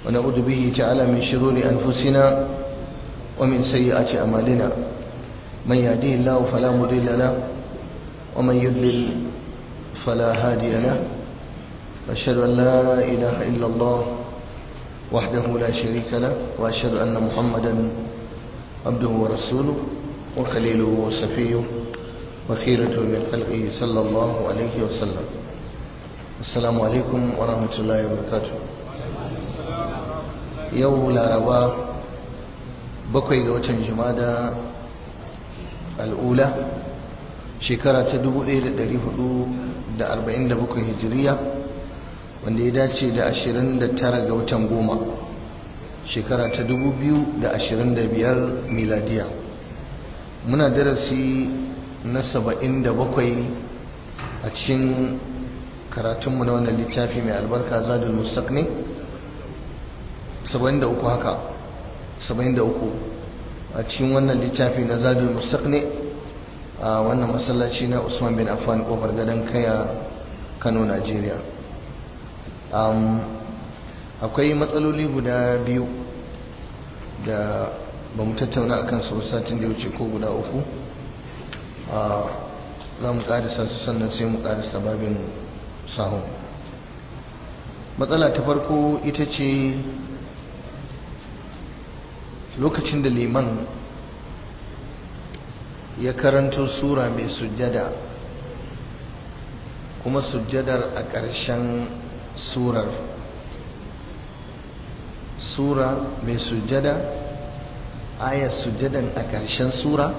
ونعوذ به تعالى من شرور أنفسنا ومن سيئات أمالنا من يهديه الله فلا مضل له ومن يضلل فلا هادي له وأشهد أن لا إله إلا الله وحده لا شريك له وأشهد أن محمدا عبده ورسوله وخليله وصفيه وخيرة من خلقه صلى الله عليه وسلم السلام عليكم ورحمة الله وبركاته يوم العرباء بقي قوة جمادة الأولى shekara ta 1447 hijiriya wanda ya dace da 29 ga watan goma shekara ta 2025 miladiya muna darasi na 77 a cikin karatunmu na wannan littafi mai albarka zadul mustaqni 73 haka 73 a cikin wannan littafi na zadul mustaqni a wannan masallaci na usman bin affan kofar gadon kaya kano najeriya akwai matsaloli guda biyu da ba mu tattauna a kansu satin da wuce ko guda uku za mu ƙarisa su sannan sai mu ƙarisa babin sahun matsala ta farko ita ce lokacin da liman ya karanto sura mai sujjada kuma sujjadar a ƙarshen surar sura mai sujjada ayar sujjadan a ƙarshen sura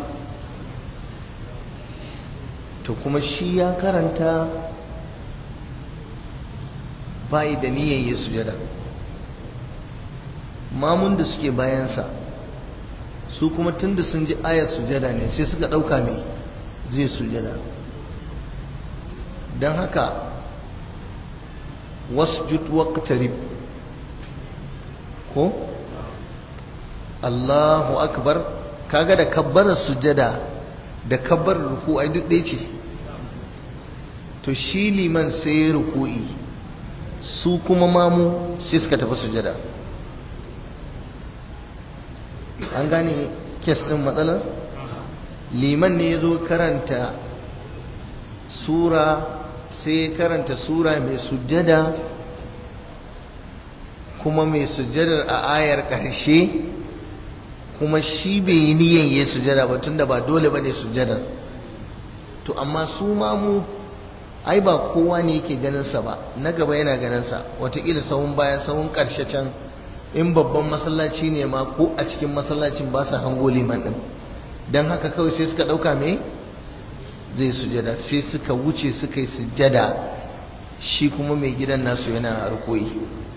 to kuma shi ya karanta bayi da niyan yi sujjada mamun da suke bayansa su kuma tunda sun ji ayar sujada ne sai suka ɗauka mai zai sujada don haka wasjud waqtarib ko Allahu akbar kaga da kabbarar sujada da kabbarar ruku ai duk ɗaya ce to shi liman sai ruku'i su kuma mamu sai suka tafi sujada an gane kes ɗin matsalar liman ne ya zo karanta sura sai karanta sura mai sujjada kuma mai sujjadar a ayar ƙarshe kuma shi bai yi niyan yi sujjada ba tunda ba dole ba ne sujjadar to amma su mamu ai ba kowa ne yake ganinsa ba na gaba yana ganinsa watakila sahun baya sahun ƙarshe can in babban masallaci ne ma ko a cikin masallacin ba su hango liman din don haka kawai sai suka ɗauka me zai sujada sai suka wuce suka yi sujada shi kuma mai gidan nasu yana harkoyi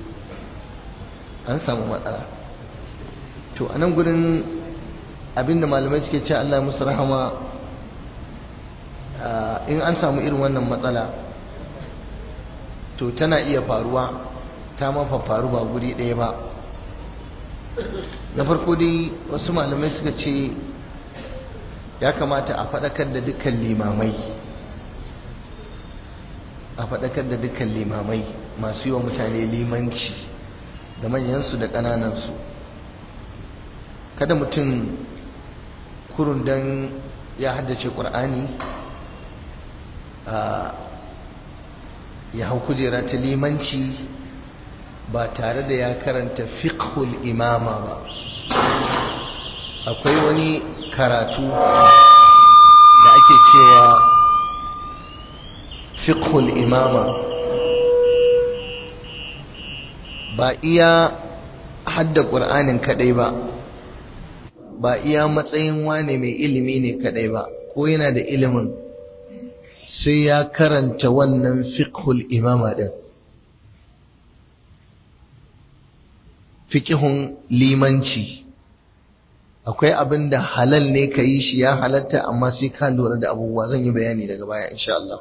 an samu matsala to a nan gudun abinda malamai suke ce Allah musu rahama in an samu irin wannan matsala to tana iya faruwa ta mafa faru ba guri ɗaya ba na farko dai wasu malamai suka ce ya kamata a faɗakar da dukkan limamai a faɗakar da dukkan limamai masu yi wa mutane limanci da manyansu da ƙananansu kada mutum kurun don ya haddace ƙur'ani ya hau kujera ta limanci ba tare da ya karanta fiqhul imama ba akwai wani karatu da ake cewa fiqhul imama ba iya hadda ƙur'anin kadai ba ba iya matsayin wane mai ilimi ne kadai ba ko yana da ilimin sai ya karanta wannan fiqhul imama din fiƙihun limanci akwai abin da halal ne ka yi shi ya halatta amma sai ka lura da abubuwa zan yi bayani daga baya insha Allah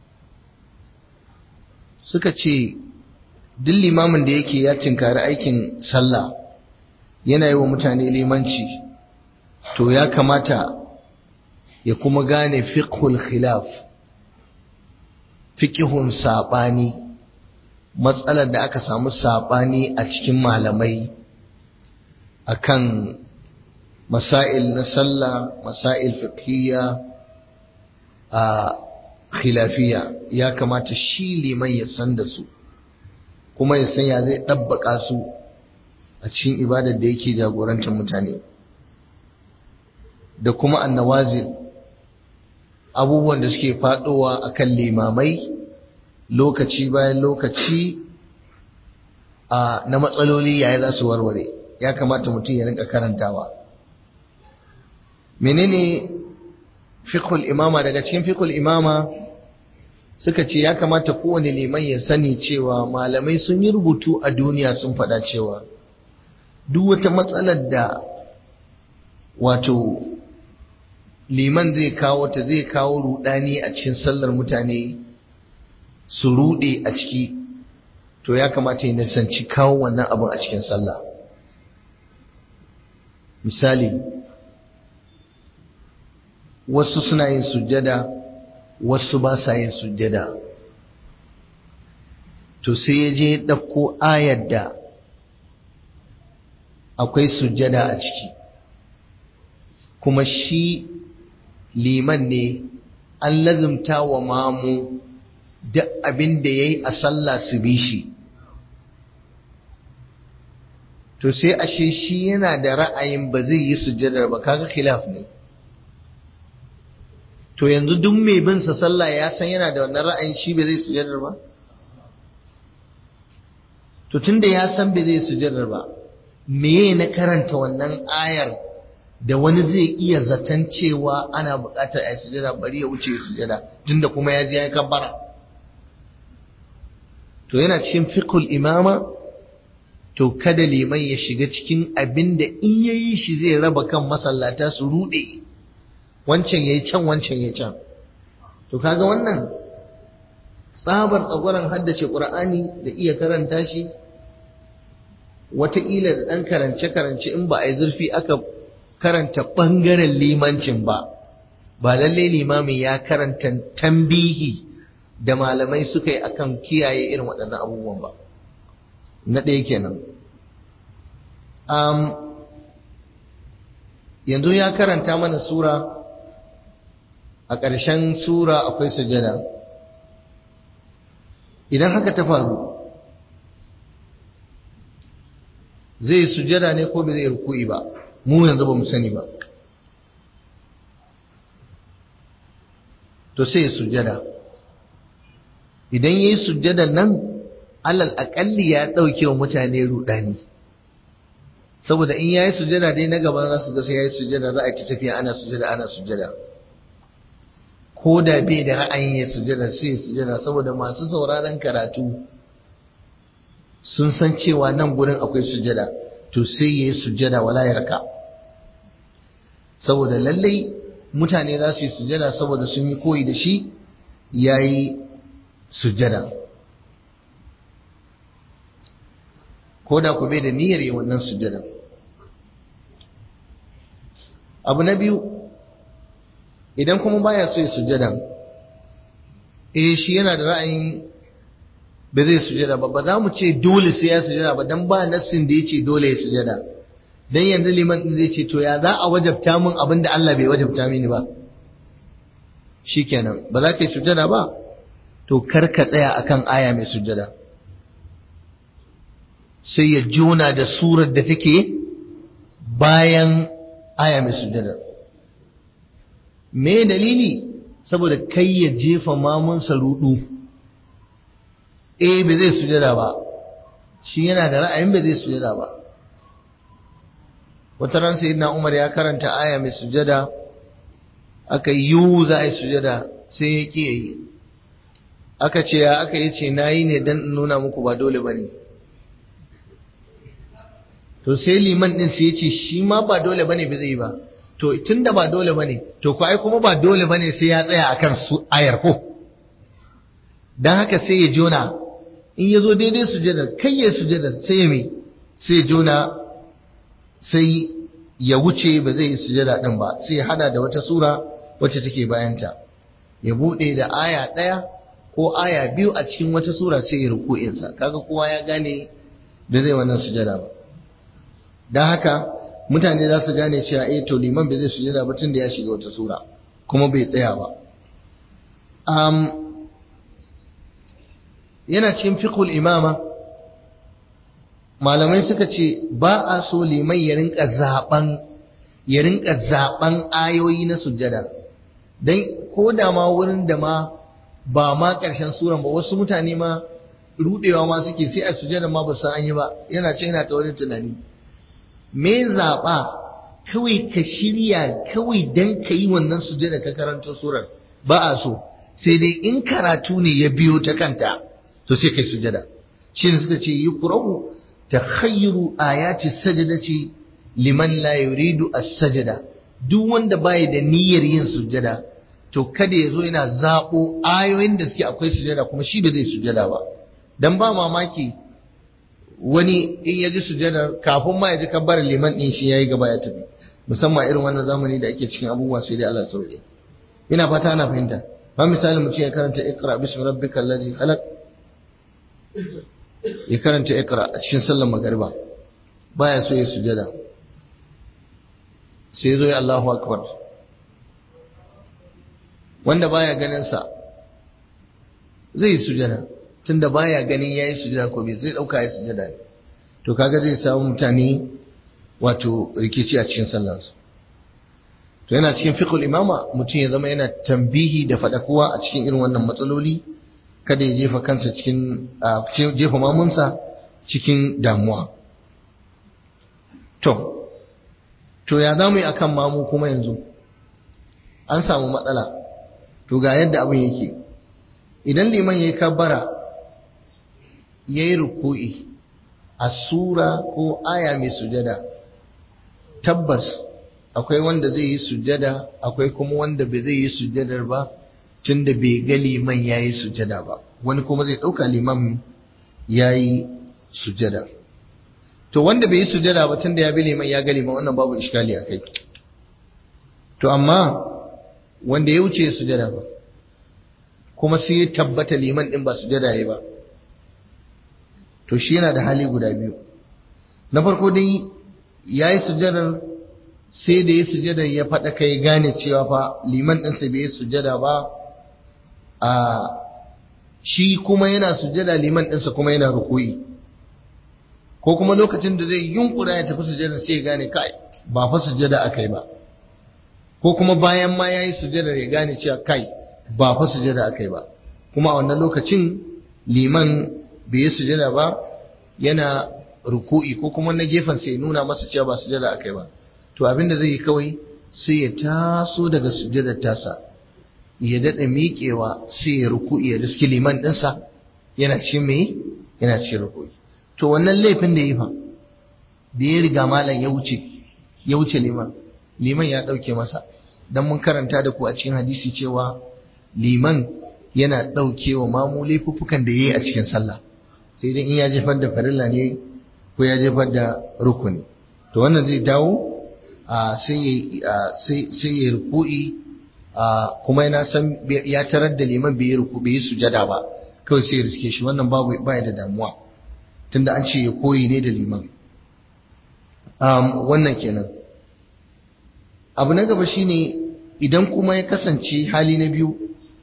suka ce duk limamin da yake ya tinkari aikin sallah yana yi wa mutane limanci to ya kamata ya kuma gane fiqhul khilaf fiqhun sabani matsalar da aka samu saɓani a cikin malamai akan masail na sallah masail fiqhiyya a khilafiya ya kamata shi liman ya san da su kuma ya san ya zai ɗabbaka su a cikin ibadar da yake jagorantar mutane da kuma annawazil abubuwan da suke faɗowa akan limamai lokaci bayan lokaci a na matsaloli yaya za su warware ya kamata mutum ya rinka karantawa menene fiqhul imama daga cikin fiqhul imama suka ce ya kamata kowane liman ya sani cewa malamai sun yi rubutu a duniya sun faɗa cewa duk wata matsalar da wato liman zai kawo ta zai kawo rudani a cikin sallar mutane su rude a ciki to ya kamata ya nisanci kawo wannan abin a cikin sallah misali wasu suna yin sujjada wasu ba sa yin sujjada to sai ya je ɗauko ayar da akwai sujjada a ciki kuma shi liman ne an lazumta wa mamu duk abin da ya yi a sallah su bi shi to sai ashe shi yana da ra'ayin ba zai yi sujjadar ba kaga khilaf ne to yanzu duk mai bin sa sallah ya san yana da wannan ra'ayin shi ba zai sujjadar ba to tunda ya san ba zai sujjadar ba meye na karanta wannan ayar da wani zai iya zaton cewa ana buƙatar a sujada bari ya wuce sujada tunda kuma ya je ya kabbara to yana cikin fiqhul imama to kada liman ya shiga cikin abin da in yayi shi zai raba kan masallata su rude wancan yayi can wancan yayi can to kaga wannan tsabar tsagwaron haddace qur'ani da iya karanta shi wataƙila da ɗan karance-karance in ba a yi zurfi aka karanta ɓangaren limancin ba ba lallai limamin ya karanta tambihi da malamai suka yi akan kiyaye irin waɗannan abubuwan ba na ɗaya kenan um, yanzu ya karanta mana sura a ƙarshen sura akwai sujada idan haka ta faru zai sujada ne ko bai zai ruku'i ba mu yanzu ba mu sani ba to sai sujada idan yayi sujadan nan alal aƙalli ya ɗauke wa mutane rudani saboda in yayi sujada dai na gaba za su ga sai yayi sujada za a yi tafiya ana sujada ana sujada ko da bai da ra'ayin ya sujada sai ya sujada saboda masu sauraron karatu sun san cewa nan gurin akwai sujada to sai ya yi sujada wala ya raka saboda lallai mutane za su yi sujada saboda sun yi koyi da shi ya yi sujada ko da ku bai da niyyar yi wannan sujada abu na biyu idan kuma baya so ya sujada eh shi yana da ra'ayin ba zai sujada ba ba za mu ce dole sai ya sujada ba dan ba nassin da yace dole ya sujada dan yanzu liman din zai ce to ya za a wajabta min abin da Allah bai wajabta mini ba shikenan ba za ka yi sujada ba to kar ka tsaya akan aya mai sujada sai ya jona da surar da take bayan aya mai sujada me dalili saboda kai ya jefa mamunsa rudu eh ba zai sujada ba shi yana da ra'ayin ba zai sujada ba wata ran sayyidina Umar ya karanta aya mai sujada aka yi za a yi sujada sai ya ki yi aka ce ya aka yi ce nayi ne dan nuna muku ba dole bane to sai liman din sai ya ce shi ma ba dole bane ba zai ba to tunda ba dole bane to ko ai kuma ba dole bane sai ya tsaya akan su ayar ko dan haka sai ya jona in ya zo daidai sujadar kai ya sujadar sai ya mai sai ya jona sai ya wuce ba zai yi sujada din ba sai ya hada da wata sura wacce take bayanta ya bude da aya daya ko aya biyu a cikin wata sura sai ya ruku'insa kaga kowa ya gane da zai wannan sujada ba don haka mutane za su gane cewa eh to liman bai zai sujada ba tun da ya shiga wata sura kuma bai tsaya ba um, yana cikin fiqhul imama malamai suka ce ba a so liman ya rinka zaben ya rinka zaben ayoyi na sujada dan ko da ma wurin da ma ba ma ƙarshen suran ba wasu mutane ma rudewa ma suke sai a sujada ma ba san an yi ba yana ce yana ta wani tunani me zaɓa kawai ka shirya kawai dan ka yi wannan sujada ka karanta surar ba a so sai dai in karatu ne ya biyo ta kanta to sai kai sujada shi ne suka ce yi kurahu ta khayru ayati sajadati liman la yuridu as-sajada duk wanda baya da niyyar yin sujada to kada ya zo yana zaɓo ayoyin da suke akwai sujada kuma shi ba zai sujada ba dan ba mamaki wani in ya ji sujada kafin ma ya ji kabbar liman din shi yayi gaba ya tafi musamman irin wannan zamani da ake cikin abubuwa sai dai Allah sauke ina fata ana fahimta ba misali mutum ya karanta iqra bismi rabbikal ladzi khalaq ya karanta iqra a cikin sallar magariba baya so ya sujada sai zo ya Allahu akbar wanda baya ganin sa zai yi sujada tunda baya ganin yayi sujada ko bai zai dauka ya sujada ne to kaga zai samu mutane wato rikici a cikin sallarsu to yana cikin fiqhul imama mutum ya zama yana tambihi da fadakuwa a cikin irin wannan matsaloli kada ya jefa kansa cikin jefa mamunsa cikin damuwa to to ya zamu yi akan mamu kuma yanzu an samu matsala to ga yadda abin yake idan liman yayi kabbara yayi ruku'i a sura ko aya mai sujada tabbas akwai wanda zai yi sujada akwai kuma wanda bai zai yi sujadar ba tunda bai ga liman yayi sujada ba wani kuma zai dauka liman yayi sujada to wanda bai yi sujada ba tunda ya bi liman ya ga liman wannan babu iskali akai to amma wanda ya wuce sujada ba kuma sai ya tabbata liman din ba sujada yayi ba to shi yana da hali guda biyu na farko dai yayi sujadar sai da ya sujada ya faɗa kai gane cewa fa liman ɗinsa bai yi sujada ba a shi kuma yana sujada liman ɗinsa kuma yana rukuyi ko kuma lokacin da zai yunkura ya tafi sujada sai ya gane kai ba fa sujada akai ba ko kuma bayan ma yayi sujada ya gane cewa kai ba fa sujada akai ba kuma a wannan lokacin liman bai yi sujada ba yana ruku'i ko kuma na gefen sai nuna masa cewa ba sujada akai ba to abin da zai yi kawai sai ya taso daga sujjadar tasa ya daɗa miƙewa sai ya ruku'i ya riski liman ɗinsa yana ci me yana ci ruku'i to wannan laifin da yi fa da ya riga malam ya wuce ya wuce liman liman ya ɗauke masa dan mun karanta da ku a cikin hadisi cewa liman yana ɗauke wa mamu laifuffukan da ya yi a cikin sallah sai dai in ya jefar da farilla ne ko ya jefar da rukuni to wannan zai dawo sai ya ruku'i kuma yana san ya tarar da liman bai ruku bai sujada ba kawai sai ya riske shi wannan babu baya da damuwa tunda an ce ya koyi ne da liman wannan kenan abu na gaba shine idan kuma ya kasance hali na biyu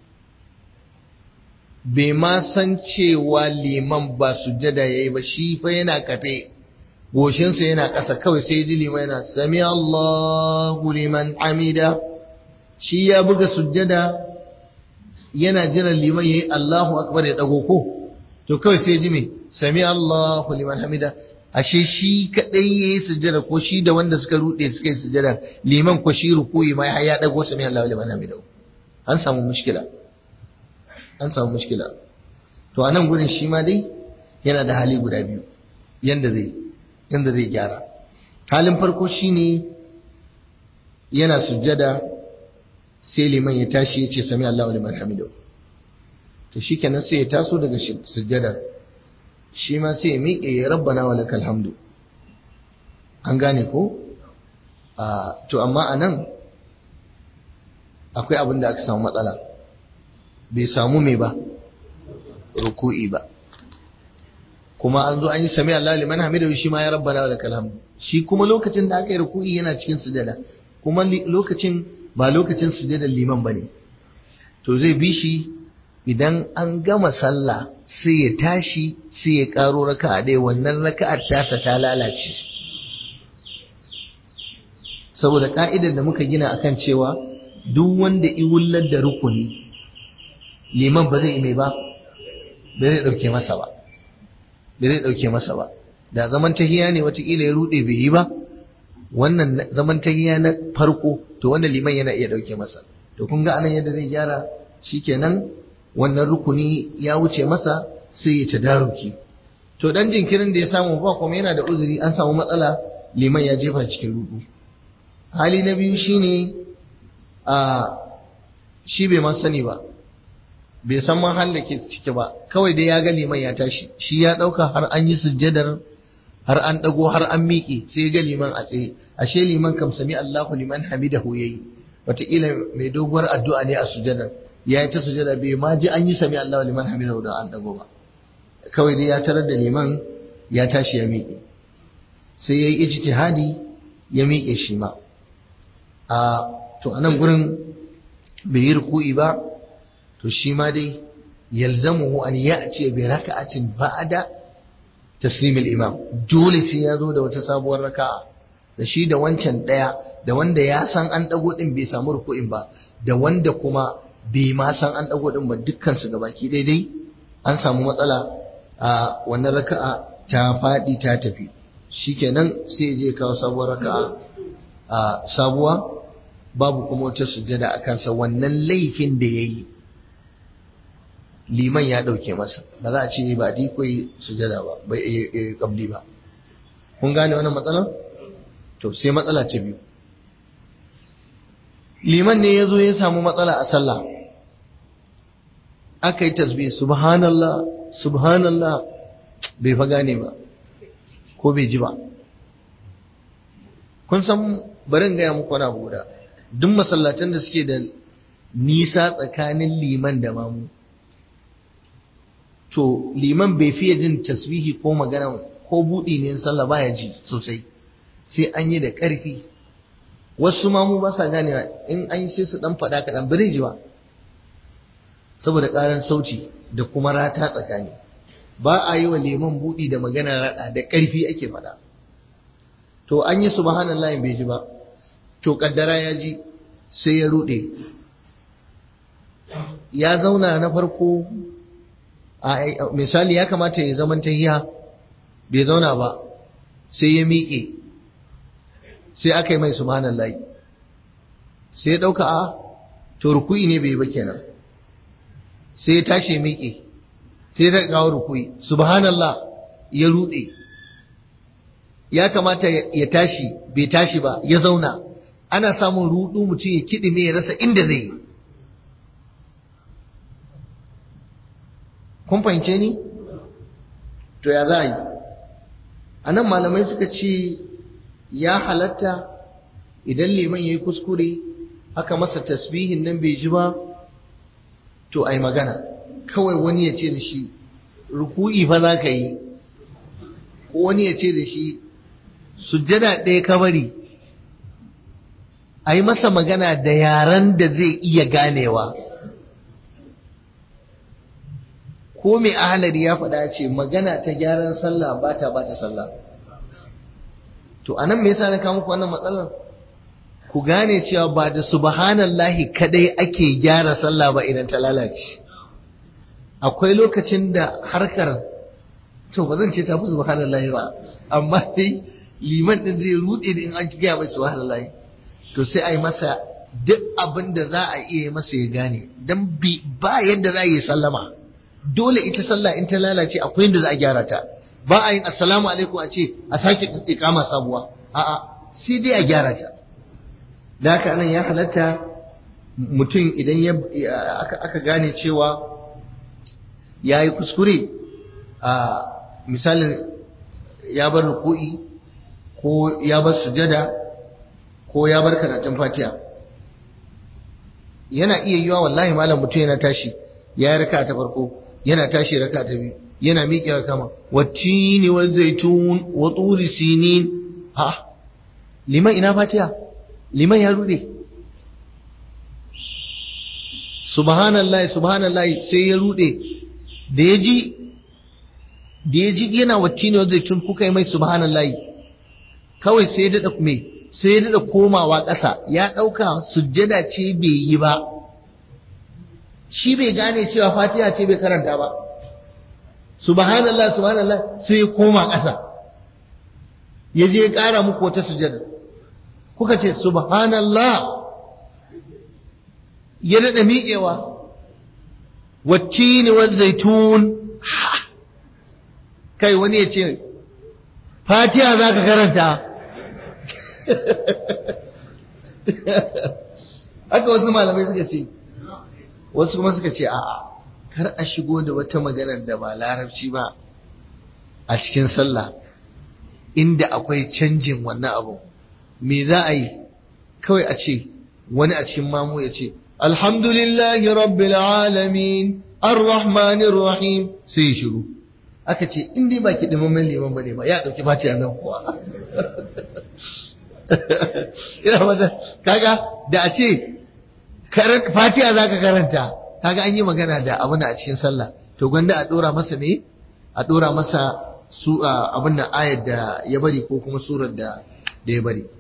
bai ma san cewa liman ba sujada yayi ba shi fa yana kafe goshinsa yana ƙasa kawai sai ji liman yana sami Allahu liman hamida shi ya buga sujjada yana jiran liman yayi Allahu akbar ya dago ko to kawai sai ji me sami Allahu liman hamida ashe shi kadai yayi sujjada ko shi da wanda suka rude suka yi sujjada liman ko shi rukuyi ma ya dago sami Allahu liman hamida an samu mushkila an samu mushkila to anan gurin shi ma dai yana da hali guda biyu yanda zai yanda zai gyara halin farko shine yana sujjada sai liman ya tashi ya ce sami Allahu liman hamidu to shikenan sai ya taso daga sujjadar shi ma sai ya miƙe ya rabbana wa lakal hamdu an gane ko a to amma anan akwai abin da aka samu matsala bai samu me ba ruku'i ba kuma an zo an yi sami Allah liman hamidu shi ma ya rabbana wa lakal hamd shi kuma lokacin da aka yi ruku'i yana cikin sujada kuma lokacin ba lokacin sujada liman bane to zai bi shi idan an gama sallah sai ya tashi sai ya karo raka'a ɗaya wannan raka'ar tasa ta lalace saboda ka'idar da muka gina akan cewa duk wanda iwullar da rukuni liman ba zai mai ba ba zai dauke masa ba ba zai dauke masa ba da zaman tahiya ne watakila ya rude bai yi ba wannan zaman tahiya na farko to wannan liman yana iya dauke masa to kun ga anan yadda zai gyara shikenan wannan rukuni ya wuce masa sai ya tadaruki to dan jinkirin da ya samu ba kuma yana da uzuri an samu matsala liman ya jefa cikin rudu hali na biyu shine a shi bai ma sani ba bai san man da ke ciki ba kawai dai ya ga liman ya tashi shi ya dauka har an yi sujjadar har an dago har an miƙe sai ga liman a tsaye ashe liman kam sami Allahu liman hamidahu yayi wataƙila mai doguwar addu'a ne a sujjadar ya yi ta sujjada bai ma ji an yi sami Allahu liman hamidahu da an dago ba kawai dai ya tarar da liman ya tashi ya miƙe sai ya yi ijtihadi ya miƙe shi ma a to anan gurin bai yi ruku'i ba to shi ma dai yalzamuhu an ya'ti bi raka'atin ba'da taslim al-imam dole sai ya zo da wata sabuwar raka'a da shi da wancan daya da wanda ya san an dago din bai samu ruku'in ba da wanda kuma bai ma san an dago din ba dukkan su gabaki daidai an samu matsala a wannan raka'a ta fadi ta tafi shikenan sai ya je kawo sabuwar raka'a a sabuwa babu kuma wata sujjada a kansa wannan laifin da ya yi liman ya ɗauke masa ba za a ce ba di koyi sujjada ba bai yi ƙabli ba kun gane wannan matsalar to sai matsala ta biyu liman ne ya zo ya samu matsala a sallah aka yi tasbih subhanallah subhanallah bai fa gane ba ko bai ji ba kun san barin gaya muku wani abu guda duk masallatan da suke da nisa tsakanin liman da mamu to liman bai fiye jin tasbihi ko magana ko buɗi ne sallah baya ji sosai sai an yi da ƙarfi wasu mamu ba sa ganewa in an yi sai su ɗan faɗa kaɗan bari ji ba saboda ƙaran sauti da kuma rata tsakani ba a yi wa liman buɗi da magana raɗa da ƙarfi ake faɗa to an yi subhanallahi bai ji ba to kaddara ya ji sai ya rude ya zauna na farko a misali ya kamata ya zaman tahiya bai zauna ba sai ya miƙe sai aka yi mai subhanallahi sai ya ɗauka a to ruku'i ne bai ba kenan sai ya tashi ya miƙe sai ya kawo ruku'i subhanallah ya rude ya kamata ya tashi bai tashi ba ya zauna ana samun rudu mutum ya kiɗi ne ya rasa inda zai yi kun fahimce ni to ya za a yi a nan malamai suka ce ya halatta idan liman ya yi kuskure aka masa tasbihin nan bai ji ba to ai magana kawai wani ya ce da shi ruku'i fa za ka yi ko wani ya ce da shi sujjada ɗaya ka bari a yi masa magana da yaren da zai iya ganewa ko mai ahalari ya faɗa ce magana ta gyaran sallah ba ta ba ta sallah to anan me yasa na kawo muku wannan matsalar ku gane cewa ba da subhanallahi kadai ake gyara sallah ba idan ta lalace akwai lokacin da harkar to ba zan ce ta fi subhanallahi ba amma dai liman din zai rude da in an gaya mai subhanallahi to sai a yi masa duk abin da za a iya masa ya gane dan ba yadda za a yi sallama dole ita sallah in ta lalace akwai yadda za a gyara ta ba a yin assalamu alaikum a ce a sake ikama sabuwa a'a sai dai a gyara ta da haka nan ya halatta mutum idan ya aka gane cewa ya yi kuskure a misalin ya bar ruku'i ko ya bar sujada ko ya bar karatun fatiha yana iya yiwa wallahi malam mutum yana tashi ya yi raka ta farko yana tashi raka ta biyu yana miƙewa kama wattini wa zaitun wa turi sinin ha liman ina fatiha liman ya rude subhanallahi subhanallahi sai ya rude da ya ji da ya ji yana wattini wa zaitun kuka yi mai subhanallahi kawai sai ya daɗa me sai ya daɗa komawa ƙasa ya ɗauka sujjada ce bai yi ba shi bai gane cewa fatiha ce bai karanta ba subhanallah subhanallah sai ya koma ƙasa ya je ya ƙara muku wata sujada kuka ce subhanallah ya daɗa miƙewa wacce ne wa zaitun kai wani ya ce fatiha za ka karanta haka wasu malamai suka ce wasu kuma suka ce a'a kar a shigo da wata maganar da ba larabci ba a cikin sallah inda akwai canjin wannan abu me za a yi kawai a ce wani a cikin mamu ya ce alhamdulillahi rabbil alamin arrahmanir rahim sai ya shiru aka ce in dai baki dimammen liman bane ba ya dauki baci a nan kuwa ina mata kaga da a ce fatiha zaka karanta kaga an yi magana da abin a cikin sallah to gwanda a dora masa me a dora masa su abin da ayar da ya bari ko kuma surar da da ya bari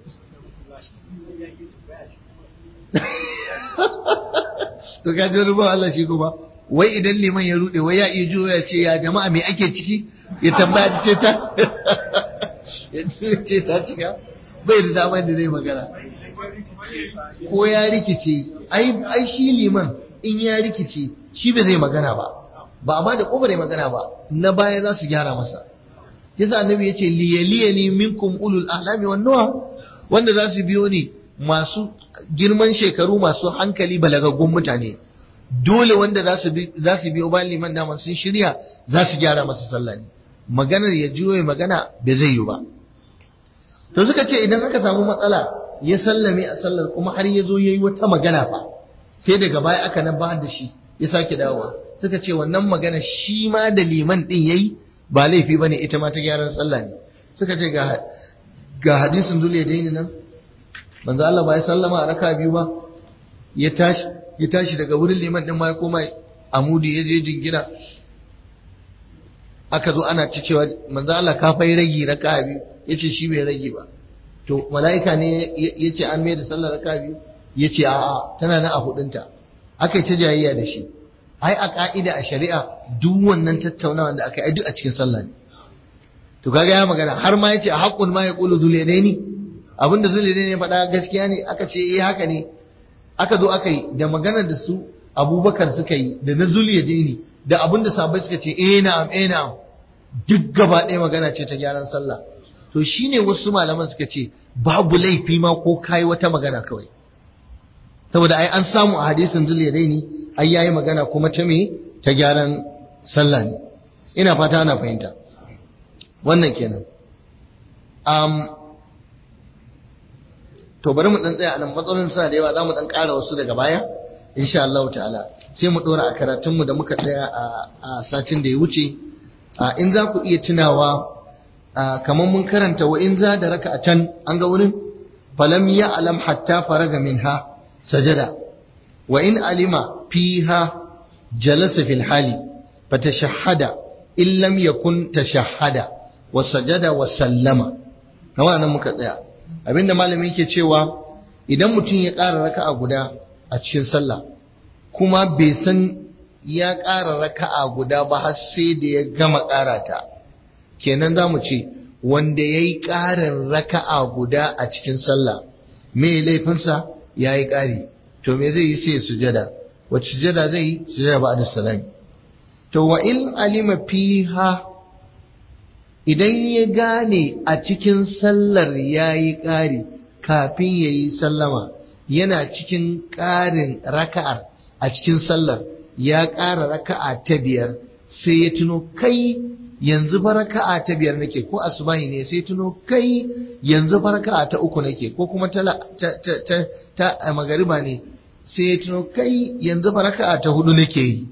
to ka ji ruba Allah shi kuma wai idan liman ya rude wai ya iya juyo ya ce ya jama'a me ake ciki ya tambaya ce ta ya ce ta cika bai da damar da zai magana ko ya rikice ai shi liman in ya rikice shi bai zai magana ba ba amma da kofar magana ba na baya za su gyara masa yasa annabi yace liyaliyani minkum ulul ahlami wan nuha wanda za su biyo ni masu girman shekaru masu hankali balagaggun mutane dole wanda za su za su biyo bayan liman da sun shirya za su gyara masa sallah ne maganar ya juyo magana bai zai yi ba to suka ce idan aka samu matsala ya sallame a sallar kuma har ya zo ya yi wata magana fa sai daga baya aka nan da shi ya sake dawowa suka ce wannan magana shi ma da liman din yayi ba laifi bane ita ma ta gyaran sallah ne suka ce ga ga hadisin dole daini nan manzo Allah ba ya sallama a raka biyu ba ya tashi ya tashi daga wurin liman din ma ya koma amudi ya je jingina aka zo ana ci cewa manzo Allah ka fai ragi raka biyu yace shi bai rage ba to mala'ika ne yace an mai da sallar raka biyu yace a'a tana nan a hudunta aka yi ta jayayya da shi ai a ka'ida a shari'a duk wannan tattaunawa da aka yi duk a cikin sallah ne to kaga ya magana har ma yace a haqqul ma yaqulu zuliyadaini abinda zuliyadaini ya faɗa gaskiya ne aka ce eh haka ne aka zo aka yi da maganar da su abubakar suka yi da na zuliyadaini da abinda sahabbai suka ce eh na'am eh na'am duk gaba ɗaya magana ce ta gyaran sallah to shine wasu malaman suka ce babu laifi ma ko kai wata magana kawai saboda ai an samu a hadisin zuliyadaini ai yayi magana kuma ta me ta gyaran sallah ne ina fata ana fahimta wannan kenan um, to bari mu dan tsaya anan matsalolin suna da yawa za mu dan ƙara wasu daga baya insha Allah ta'ala sai mu dora a karatun mu da muka tsaya a satin da ya wuce in za ku iya tunawa kamar mun karanta wa in za da raka'atan an ga wurin falam ya alam hatta faraga minha sajada wa in alima fiha jalasa fil hali fatashahhada in lam yakun tashahhada wa sajada wa sallama kama nan muka tsaya abinda malami yake cewa idan mutum ya ƙara raka'a guda a cikin sallah kuma bai san ya ƙara raka'a guda ba har sai da ya gama ƙara ta kenan za mu ce wanda ya yi ƙarin raka'a guda a cikin sallah me laifinsa ya yi ƙari to me zai yi sai sujada wacce sujada zai yi sujada ba da salami to wa in alima fiha idan ya gane a cikin sallar ya yi ƙari kafin ya yi sallama yana cikin ƙarin raka'ar a cikin sallar ya ƙara raka'a ta biyar sai ya tuno kai yanzu fa raka'a ta biyar nake ko asubahi ne sai tuno kai yanzu fa raka'a ta uku nake ko kuma ta ta magariba ne sai ya tuno kai yanzu fa raka'a ta hudu nake yi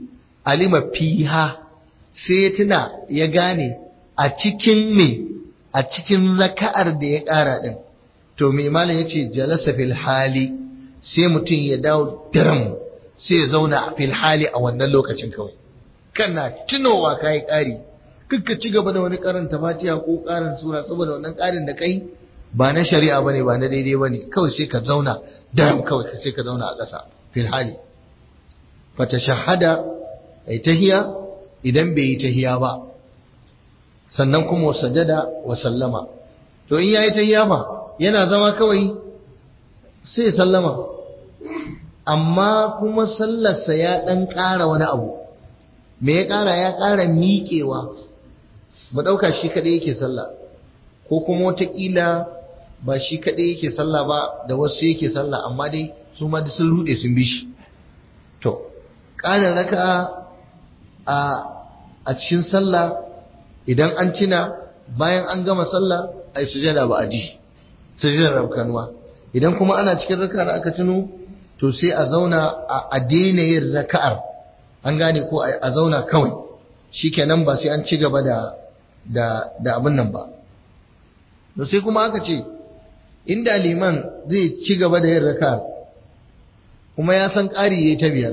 alima fiha sai ya tuna ya gane a cikin me a cikin raka'ar da ya ƙara din to me malam yace jalasa fil hali sai mutum ya dawo daram sai ya zauna fil hali a wannan lokacin kawai kana tunowa kai ƙari kakka ci gaba da wani karanta fatiha ko karin sura saboda wannan karin da kai ba na shari'a bane ba na daidai bane kawai sai ka zauna daram kawai sai ka zauna a ƙasa fil hali fa tashahhada ai tahiya idan bai yi tahiya ba sannan kuma sajada wa sallama to in yayi tahiya fa yana zama kawai sai sallama amma kuma sallarsa ya dan ƙara wani abu me ya ƙara ya ƙara miƙewa mu ɗauka shi kaɗai yake sallah ko kuma wataƙila ba shi kaɗai yake sallah ba da wasu yake sallah amma dai su ma da sun ruɗe sun bi shi to ƙarin raka a a cikin sallah idan an tuna bayan an gama sallah ai sujada ba a ji sujadar rabkanuwa idan kuma ana cikin raka da aka tuno to sai a zauna a daina yin raka'ar an gane ko a zauna kawai shikenan ba sai an ci gaba da da da abin nan ba to sai kuma aka ce inda liman zai ci gaba da yin raka kuma ya san ƙari yayi ta biyar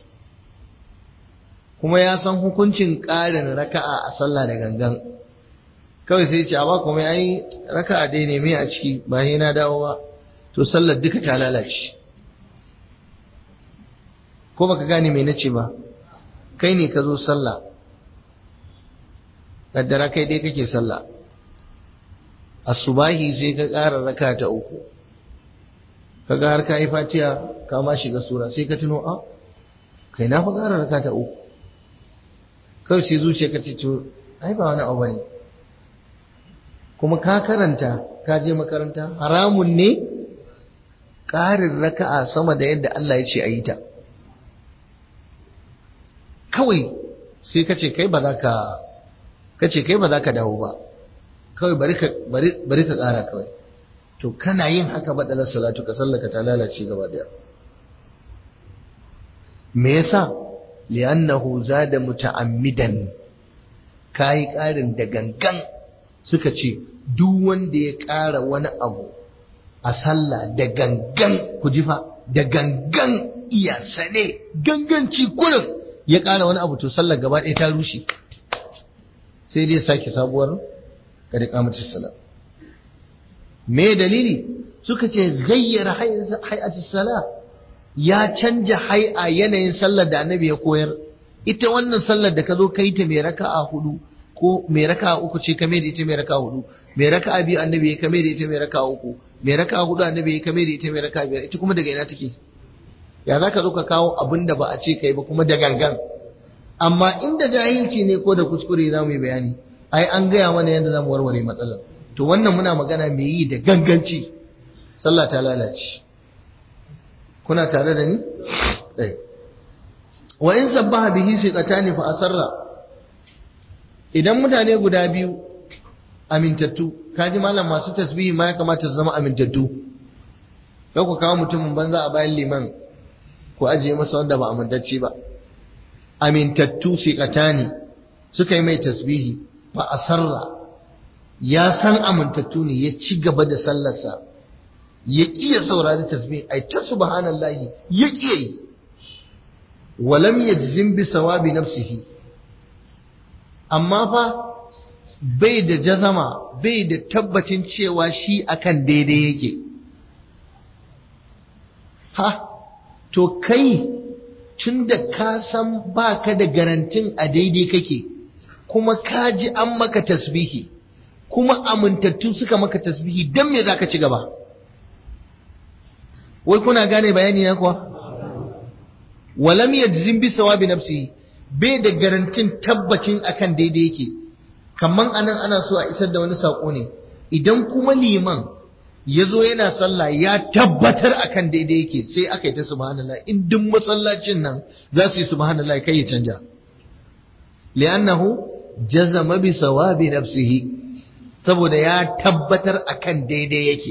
kuma ya san hukuncin ƙarin raka'a a sallah da gangan kawai sai ce a ba kuma ai raka'a dai ne me a ciki ba sai na dawo ba to sallar duka ta lalace ko baka gane me nace ba kai ne ka zo sallah kaddara kai dai kake sallah asubahi sai ka ƙara raka ta uku kaga har ka yi fatiha ka ma shiga sura sai ka tuno a kai na fa ƙara raka ta uku kawai sai zuciya ka ce to ai ba wani abu bane kuma ka karanta ka je makaranta haramun ne ƙarin raka'a sama da yadda Allah ya ce a yi ta kawai sai ka ce kai ba za ka ka ce kai ba za ka dawo ba kawai bari ka ƙara kawai to kana yin haka baɗalar salatu ka sallaka ta lalace gaba ɗaya me yasa li'annahu zada muta'ammidan kai ƙarin da gangan suka ce duk wanda ya ƙara wani abu a sallah da gangan ku ji fa da gangan iya sane ganganci kullum ya ƙara wani abu to sallar gaba ɗaya ta rushe sai dai sake sabuwar kada kamata sala me dalili suka ce gayyara hay'ati sala ya canja hay'a yanayin sallar da annabi ya koyar ita wannan sallar da ka zo kai ta mai raka'a hudu ko mai raka'a uku ce kame da ita mai raka'a hudu mai raka'a biyu annabi ya kame da ita mai raka'a uku mai raka'a hudu annabi ya kame da ita mai raka'a biyar ita kuma daga ina take ya za ka zo ka kawo abin da ba a ce kai ba kuma da gangan amma inda jahilci ne ko da kuskure za mu yi bayani ai an gaya mana yadda za mu warware matsalar to wannan muna magana mai yi da ganganci sallah ta lalace kuna tare da ni ɗai wa in sabbaha bihi siqatani fa asarra idan mutane guda biyu amintattu kaji malam masu tasbihi ma ya kamata su zama amintattu kai ku kawo mutumin banza a bayan liman ku ajiye masa wanda ba amintacce ba amintattu siqatani suka yi mai tasbihi fa asarra ya san amintattu ne ya ci gaba da sallarsa ya iya saurari tasbih ai ta subhanallahi ya iya yi walam yajzim bi sawabi nafsihi amma fa bai da jazama bai da tabbacin cewa shi akan daidai yake ha to kai tunda ka san baka da garantin a daidai kake kuma ka ji an maka tasbihi kuma amintattu suka maka tasbihi dan me zaka ci gaba wai kuna gane bayani na kuwa walam yajzim bi sawabi nafsihi bai da garantin tabbacin akan daidai yake kaman anan ana so a isar da wani sako ne idan kuma liman ya zo yana sallah ya tabbatar akan daidai yake sai aka yi ta subhanallah in duk masallacin nan za su yi subhanallah kai ya canja li'annahu jazama bi sawabi nafsihi saboda ya tabbatar akan daidai yake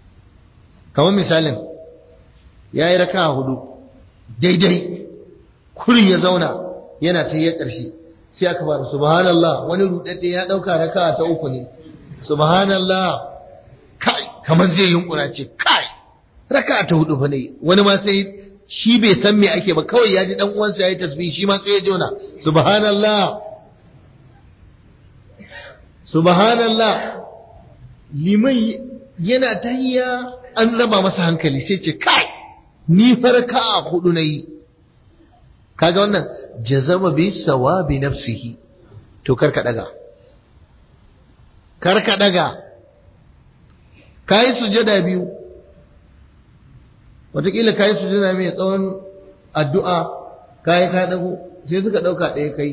kamar misalin ya yi raka hudu daidai kurin ya zauna yana ta yi ƙarshe sai aka fara subhanallah wani rudadde ya dauka raka ta uku ne subhanallah kai kamar zai yunkura ce kai raka ta hudu fa ne wani ma sai shi bai san me ake ba kawai ya ji dan uwansa yayi tasbih shi ma sai ya jona subhanallah subhanallah liman yana tahiyya an raba masa hankali sai ce kai ni farka a hudu nayi kaga wannan jazama bi sawabi nafsihi to karka daga karka daga kai sujada biyu wataƙila kai sujada mai tsawon addu'a kai ka dago sai suka dauka ɗaya kai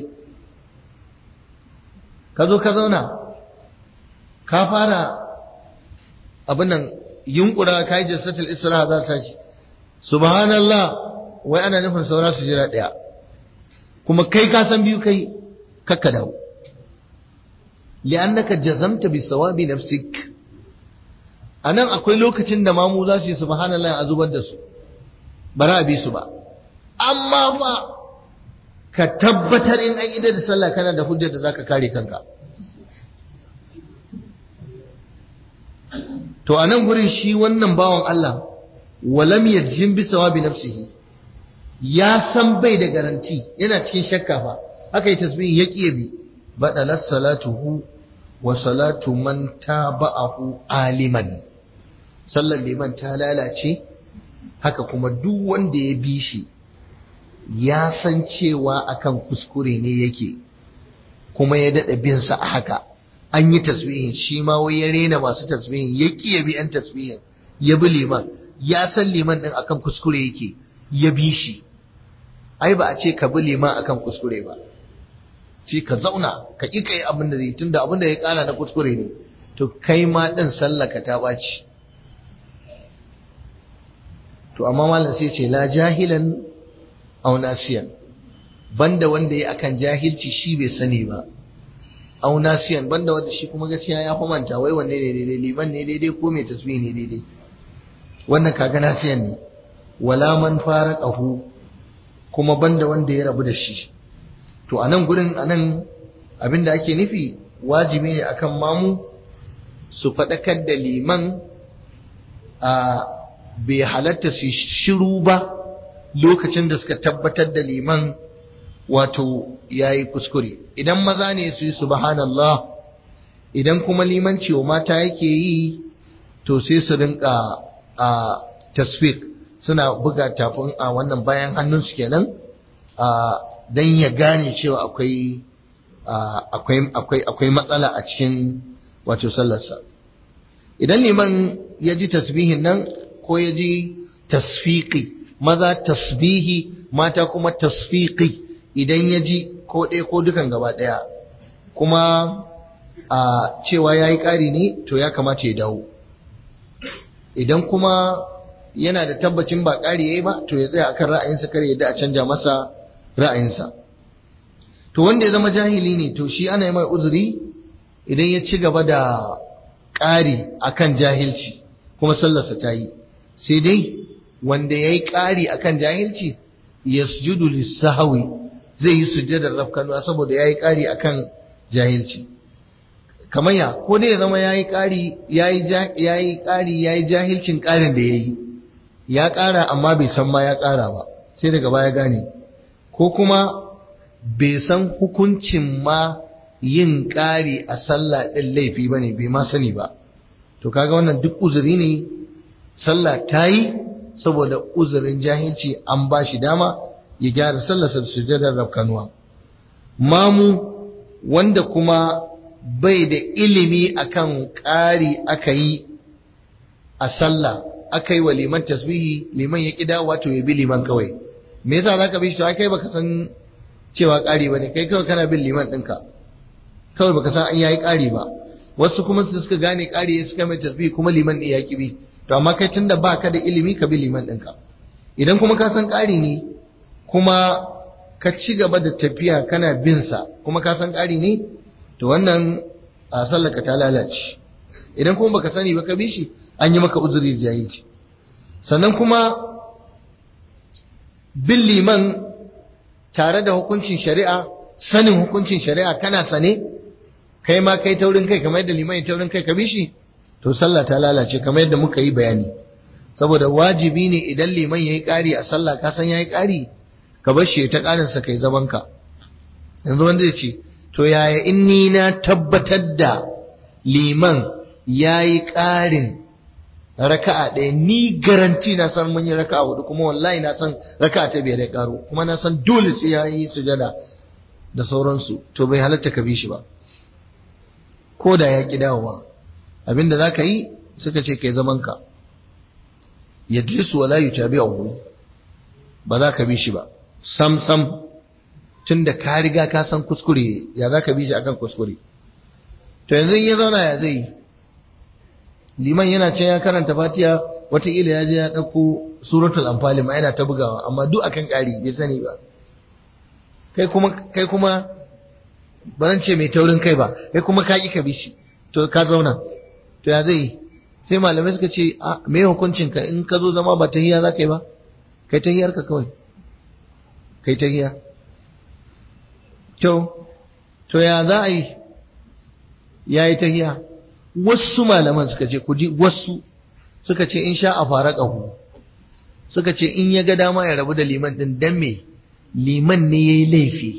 ka zo ka zauna ka fara abin nan yunkura kai jalsatul isra za ta ci subhanallah wai ana nufin saura su jira ɗaya kuma kai ka san biyu kai kakka dawo li'annaka jazamta bi sawabi nafsik anan akwai lokacin da mamu za su yi subhanallah a zubar da su bara a bi su ba amma fa ka tabbatar in an idar da sallah kana da hujjar da zaka kare kanka to anan gurin shi wannan bawan Allah walam yajin bi sawabi nafsihi ya san bai da garanti yana cikin shakka fa aka yi tasbihin ya ƙiye bi badalat salatuhu wa salatu man taba'ahu aliman sallar liman ta lalace haka kuma duk wanda ya bi shi ya san cewa akan kuskure ne yake kuma ya daɗa bin sa a haka an yi tasbihin shi ma wai ya rena masu tasbihin ya ƙiye bi an tasbihin ya bi liman ya san liman ɗin akan kuskure yake ya bi shi ai ba a ce ka bi liman akan kuskure ba ce ka zauna ka ƙi kai abin da zai tunda abin da ya ƙara na kuskure ne to kai ma ɗin sallaka ta ɓaci to amma malam sai ce la jahilan aw nasiyan banda wanda ya akan jahilci shi bai sani ba aw nasiyan banda wanda shi kuma gaskiya ya manta wai wanne ne daidai liman ne daidai ko mai tasbih ne daidai wannan kaga nasiyan ne wala man faraqahu kuma banda wanda ya rabu da shi to a nan gurin a nan abinda ake nufi wajibi ne akan mamu su faɗakar da liman a bai halatta su shiru ba lokacin da suka tabbatar da liman wato ya yi kuskure idan maza ne su yi subhanallah idan kuma limanci wa mata yake yi to sai su rinka a tasfik suna buga tafin a wannan bayan hannunsu kenan don ya gane cewa akwai akwai akwai matsala a cikin wato sallarsa idan liman ya ji tasbihin nan ko ya ji tasfiki maza tasbihi mata kuma tasfiki idan ya ji ko ɗaya ko dukan gaba ɗaya kuma a cewa ya yi ƙari ne to ya kamata ya dawo idan kuma yana da tabbacin ba ƙari ya yi ba to ya tsaya akan ra'ayinsa kar yadda a canja masa ra'ayinsa to wanda ya zama jahili ne to shi ana yi mai uzuri idan ya ci gaba da ƙari akan jahilci kuma sallarsa ta yi sai dai wanda ya yi ƙari akan jahilci ya sujudu lissahawi zai yi sujjadar rafkanuwa saboda ya yi ƙari akan jahilci kamar ya ko dai ya zama ya yi ƙari ya yi ƙari ya yi jahilcin ƙarin da ya yi ya ƙara amma bai san ma ya ƙara ba sai daga baya gane ko kuma bai san hukuncin ma yin ƙari a sallah ɗin laifi ba ne bai ma sani ba to kaga wannan duk uzuri ne sallah ta yi saboda uzurin jahilci an ba shi dama ya gyara sallarsa da sujadar rafkanuwa mamu wanda kuma bai da ilimi akan ƙari aka yi a sallah aka yi wa liman tasbihi liman ya ƙida wato ya bi liman kawai me yasa zaka bi shi to kai baka san cewa ƙari bane kai kawai kana bin liman ɗinka kawai baka san an yayi ƙari ba wasu kuma su suka gane ƙari ya suka mai tasbihi kuma liman ne ya bi to amma kai tunda baka da ilimi ka bi liman ɗinka idan kuma ka san ƙari ne kuma ka ci gaba da tafiya kana bin sa kuma ka san ƙari ne to wannan a sallaka ta lalace idan kuma baka sani ba ka bi shi an yi maka uzuri da jahilci sannan kuma bin liman tare da hukuncin shari'a sanin hukuncin shari'a kana sane kai ma kai taurin kai kamar yadda liman taurin kai ka bi shi to sallah ta lalace kamar yadda muka yi bayani saboda wajibi ne idan liman yayi ƙari a sallah ka san yayi ƙari ka bar shi ta ƙarin sa kai zaman ka yanzu wanda ya ce to yaya in ni na tabbatar da liman yayi ƙarin raka'a ɗaya ni garanti na san mun yi raka'a hudu kuma wallahi na san raka'a ta biyar ya karo kuma na san dole sai ya yi sujada da sauransu to bai halatta ka bi shi ba ko da ya ki dawowa abinda za ka yi suka ce kai zaman ka yajlisu wala yutabi'uhu ba za ka bi shi ba sam sam tunda ka riga ka san kuskure ya za ka bi shi akan kuskure to yanzu in ya zauna ya zai yi liman yana can ya karanta fatiha wataƙila ya je ya ɗauko suratul amfali ma yana ta bugawa amma duk akan ƙari bai sani ba kai kuma kai kuma baran ce mai taurin kai ba kai kuma ka ƙi ka bi shi to ka zauna to ya zai sai malamai suka ce a me hukuncin ka in ka zo zama ba tahiya za ka yi ba kai tahiyar ka kawai kai tahiya to to ya za a yi ya yi tahiya wasu malaman suka ce ku ji wasu suka ce in sha a fara ƙahu suka ce in ya ga dama ya rabu da liman ɗin dan me liman ne ya yi laifi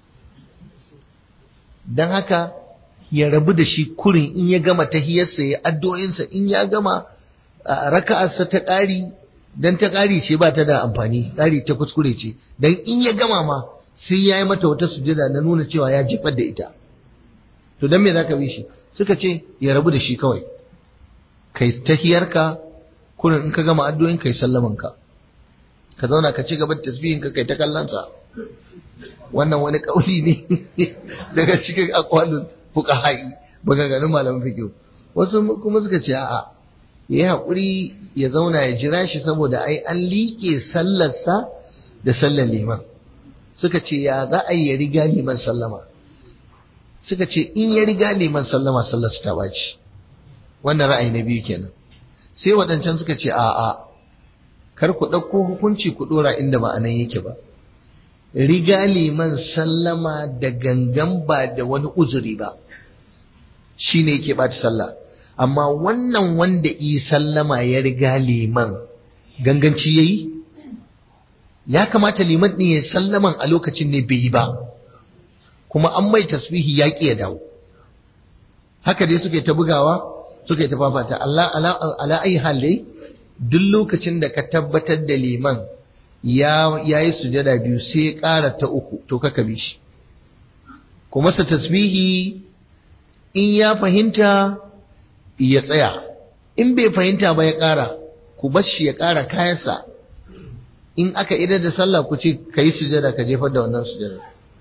don haka ya rabu da shi kurin in ya gama tahiyarsa ya addu'o'insa in ya gama raka'arsa ta ƙari dan ta ƙari ce ba ta da amfani ƙari ta kuskure ce dan in ya gama ma sai ya yi mata wata sujada na nuna cewa ya jefar da ita to dan me zaka bi shi suka ce ya rabu da shi kawai kai tahiyarka kurin in ka gama addu'o'in kai sallaman ka ka zauna ka ci gaba da tasbihin ka kai ta kallansa wannan wani kauli ne daga cikin aqwalul fuqaha'i maganganun malaman fiqh wasu kuma suka ce a'a yayi hakuri ya zauna ya jira shi saboda ai an liƙe sallarsa da sallar liman suka ce ya za a yi ya riga liman sallama suka ce in ya riga liman sallama sallarsa ta baci wannan ra'ayi na biyu kenan sai waɗancan suka ce a'a kar ku ɗauko hukunci ku ɗora inda ba anan yake ba riga liman sallama da gangan ba da wani uzuri ba shi ne yake ɓata sallah amma wannan wanda yi sallama ya riga liman ganganci ya yi ya kamata liman ɗin ya sallaman a lokacin ne bai yi ba kuma an mai tasbihi ya ƙi ya dawo haka dai suke ta bugawa suke ta fafata Allah ala ayi hal dai duk lokacin da ka tabbatar da liman ya yi sujada biyu sai ya ƙara ta uku to ka bi shi kuma sa tasbihi in ya fahimta ya tsaya in bai fahimta ba ya ƙara ku bar shi ya ƙara kayansa in aka idar da sallah ku ce ka yi sujada ka jefar da wannan sujada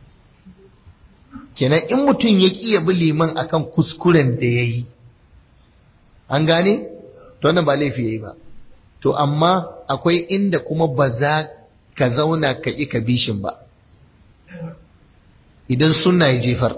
kenan in mutum ya ƙi ya bi liman akan kuskuren da ya yi an gane to wannan ba laifi ya yi ba to amma akwai inda kuma ba za ka zauna ka ƙi ka bishin ba idan sunna ya jefar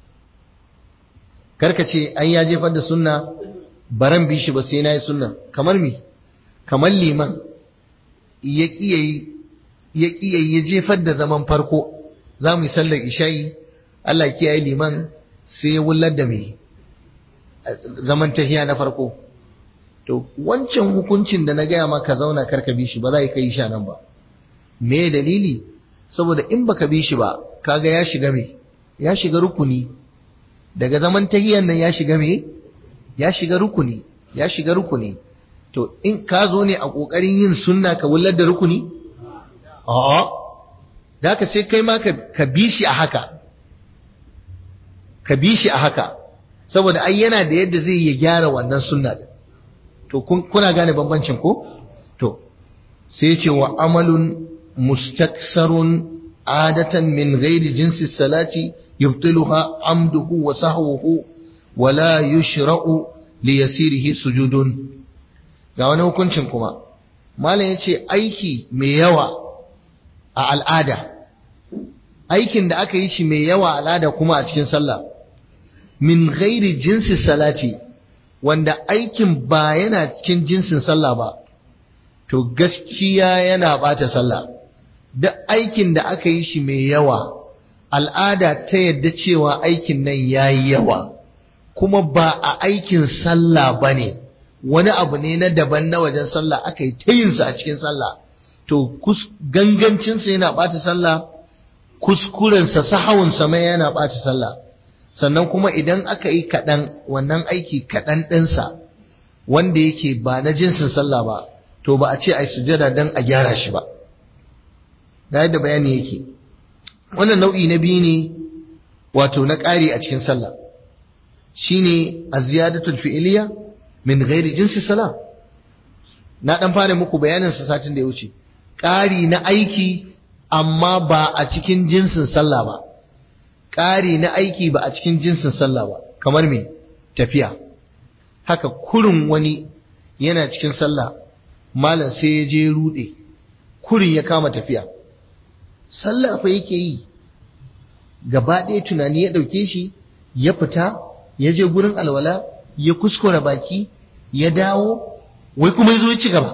karka ce ai ya jefar da sunna baran bishi ba sai na yi sunna kamar mi kamar liman ya ƙi ya jefar da zaman farko za mu yi sallar isha'i Allah kiyaye liman sai ya wullar da mai zaman tahiya na farko to wancan hukuncin da na gaya maka zauna karka bi shi ba za ka yi sha nan ba me dalili saboda in baka bi shi ba kaga ya shiga me ya shiga rukuni daga zaman tahiyan nan ya shiga me ya shiga rukuni ya shiga rukuni to in ka zo ne a kokarin yin sunna ka wullar da rukuni a'a da ka sai kai ma ka bi shi a haka ka bi shi a haka saboda ai yana da yadda zai ya gyara wannan sunna din to kuna gane bambancin ko to sai ce wa amalun mustaksarun adatan min ghairi jinsi salati yubtiluha amduhu wa sahwuhu wa la yushra'u li yasirihi sujudun ga wani hukuncin kuma malam yace aiki mai yawa a al'ada aikin da aka yi shi mai yawa al'ada kuma a cikin sallah min ghairi jinsi salati wanda aikin ba yana cikin jinsin sallah ba to gaskiya yana bata sallah duk aikin da aka yi shi mai yawa al'ada ta yadda cewa aikin nan ya yi yawa kuma ba a aikin sallah ba ne wani abu ne na daban na wajen sallah aka yi ta yinsa a cikin sallah to gangancinsa yana ɓata sallah kuskurensa sahawunsa mai yana ɓata sallah sannan kuma idan aka yi kaɗan wannan aiki kaɗan ɗinsa wanda yake ba na jinsin sallah ba to ba a ce a yi sujada don a gyara shi ba da yadda bayani yake wannan nau'i na biyu ne wato na ƙari a cikin sallah shine az-ziyadatul fi'liya min ghairi jinsi salah na dan fara muku bayanin sa satin da ya wuce ƙari na aiki amma ba a cikin jinsin sallah ba ƙari na aiki ba a cikin jinsin sallah ba kamar me tafiya haka kurin wani yana cikin sallah malam sai ya je rude kurin ya kama tafiya sallah fa yake yi gaba ɗaya tunani ya ɗauke shi ya fita ya je gurin alwala ya kuskura baki ya dawo wai kuma ya zo ya ci gaba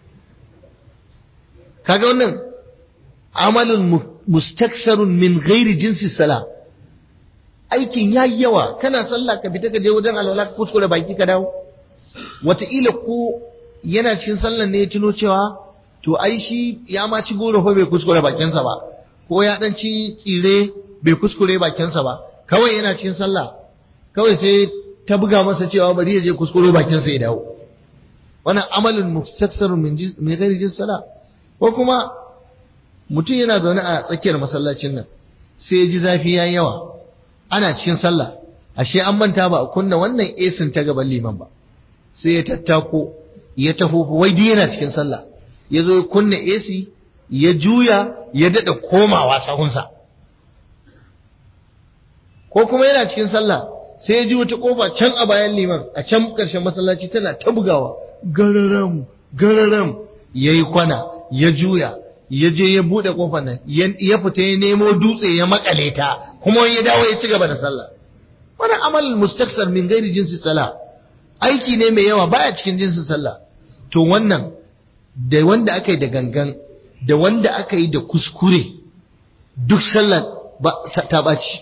kaga wannan amalin mustaksarun min ghairi jinsi sala aikin yayi yawa kana sallah ka fita ka je wajen alwala ka kuskure baki ka dawo wataƙila ko yana cikin sallan ne ya tuno cewa to ai shi ya ma ci goro fa bai kuskure bakinsa ba ko ya dan ci tsire bai kuskure bakinsa ba kawai yana cikin sallah kawai sai ta buga masa cewa bari ya je kuskure bakinsa ya dawo wannan amalin mustaksarun min min ghairi jinsi sala ko kuma mutum yana zaune a tsakiyar masallacin nan sai ya ji zafi ya yawa ana cikin sallah ashe an manta ba a kunna wannan esin ta gaban liman ba sai ya tattako ya taho wai dai yana cikin sallah ya zo ya kunna esi ya juya ya daɗa komawa sahunsa ko kuma yana cikin sallah sai ya ji wata kofa can a bayan liman a can ƙarshen masallaci tana ta bugawa gararam gararam ya yi kwana ya juya ya je ya buɗe kofar nan ya fita ya nemo dutse ya makale ta kuma ya dawo ya ci gaba da sallah wani amal mustaksar min gairi jinsi sallah aiki ne mai yawa baya cikin jinsin sallah to wannan da wanda aka yi da gangan da wanda aka yi da kuskure duk sallah ta ɓaci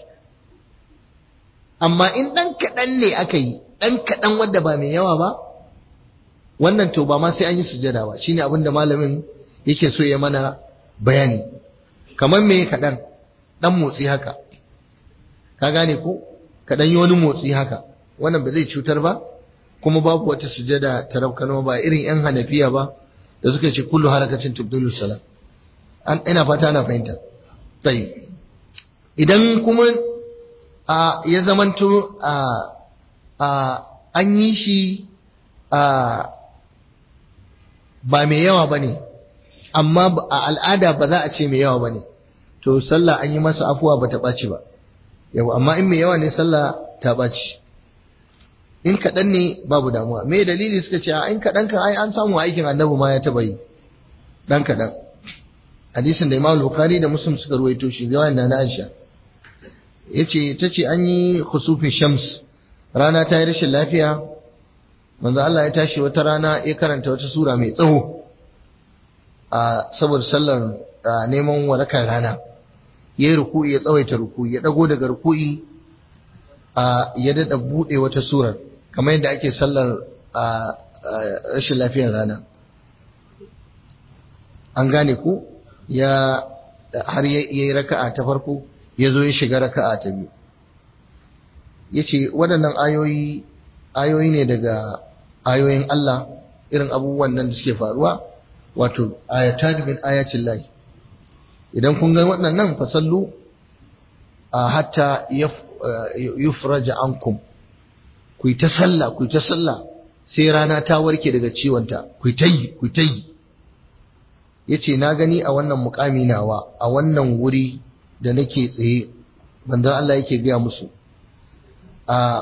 amma in ɗan kaɗan ne aka yi ɗan kaɗan wanda ba mai yawa ba wannan to ba ma sai an yi sujada ba shine abin da malamin yake so ya mana bayani kamar me kaɗan ɗan motsi haka ka gane ko kaɗan yi wani motsi haka wannan ba zai cutar ba kuma babu wata sujada ta rabkano ba irin yan hanafiya ba da suka ce kullu harakacin tubdulu salam an ina fata ana fahimta sai idan kuma a ya zamanto a a an yi shi a ba mai yawa bane amma a al'ada ba za a ce mai yawa bane to sallah an yi masa afuwa ba ta ɓaci ba yau amma in mai yawa ne sallah ta ɓaci in kaɗan ne babu damuwa me dalili suka ce in kaɗan kan ai an samu aikin annabi ma ya taɓa yi ɗan kaɗan hadisin da imam bukhari da muslim suka ruwaito shi riwayar na aisha yace tace an yi khusufin shams rana ta yi rashin lafiya manzo Allah ya tashi wata rana ya karanta wata sura mai tsawo a saboda sallar neman warakar rana yayi ruku'i ya tsawaita ruku'i ya dago daga ruku'i a ya dada bude wata surar kamar yadda ake sallar rashin lafiyar rana an gane ku ya har ya yi raka'a ta farko ya zo ya shiga raka'a ta biyu ya ce waɗannan ayoyi ayoyi ne daga ayoyin Allah irin abubuwan nan da suke faruwa wato ayatan min ayatin lahi idan kun ga waɗannan fasallu a hatta yufraja ankum ku yi ta sallah ku yi ta sallah sai rana ta warke daga ciwonta ku yi ta yi ku yi ta yi ya ce na gani a wannan mukami nawa a wannan wuri da nake tsaye bandan Allah yake gaya musu a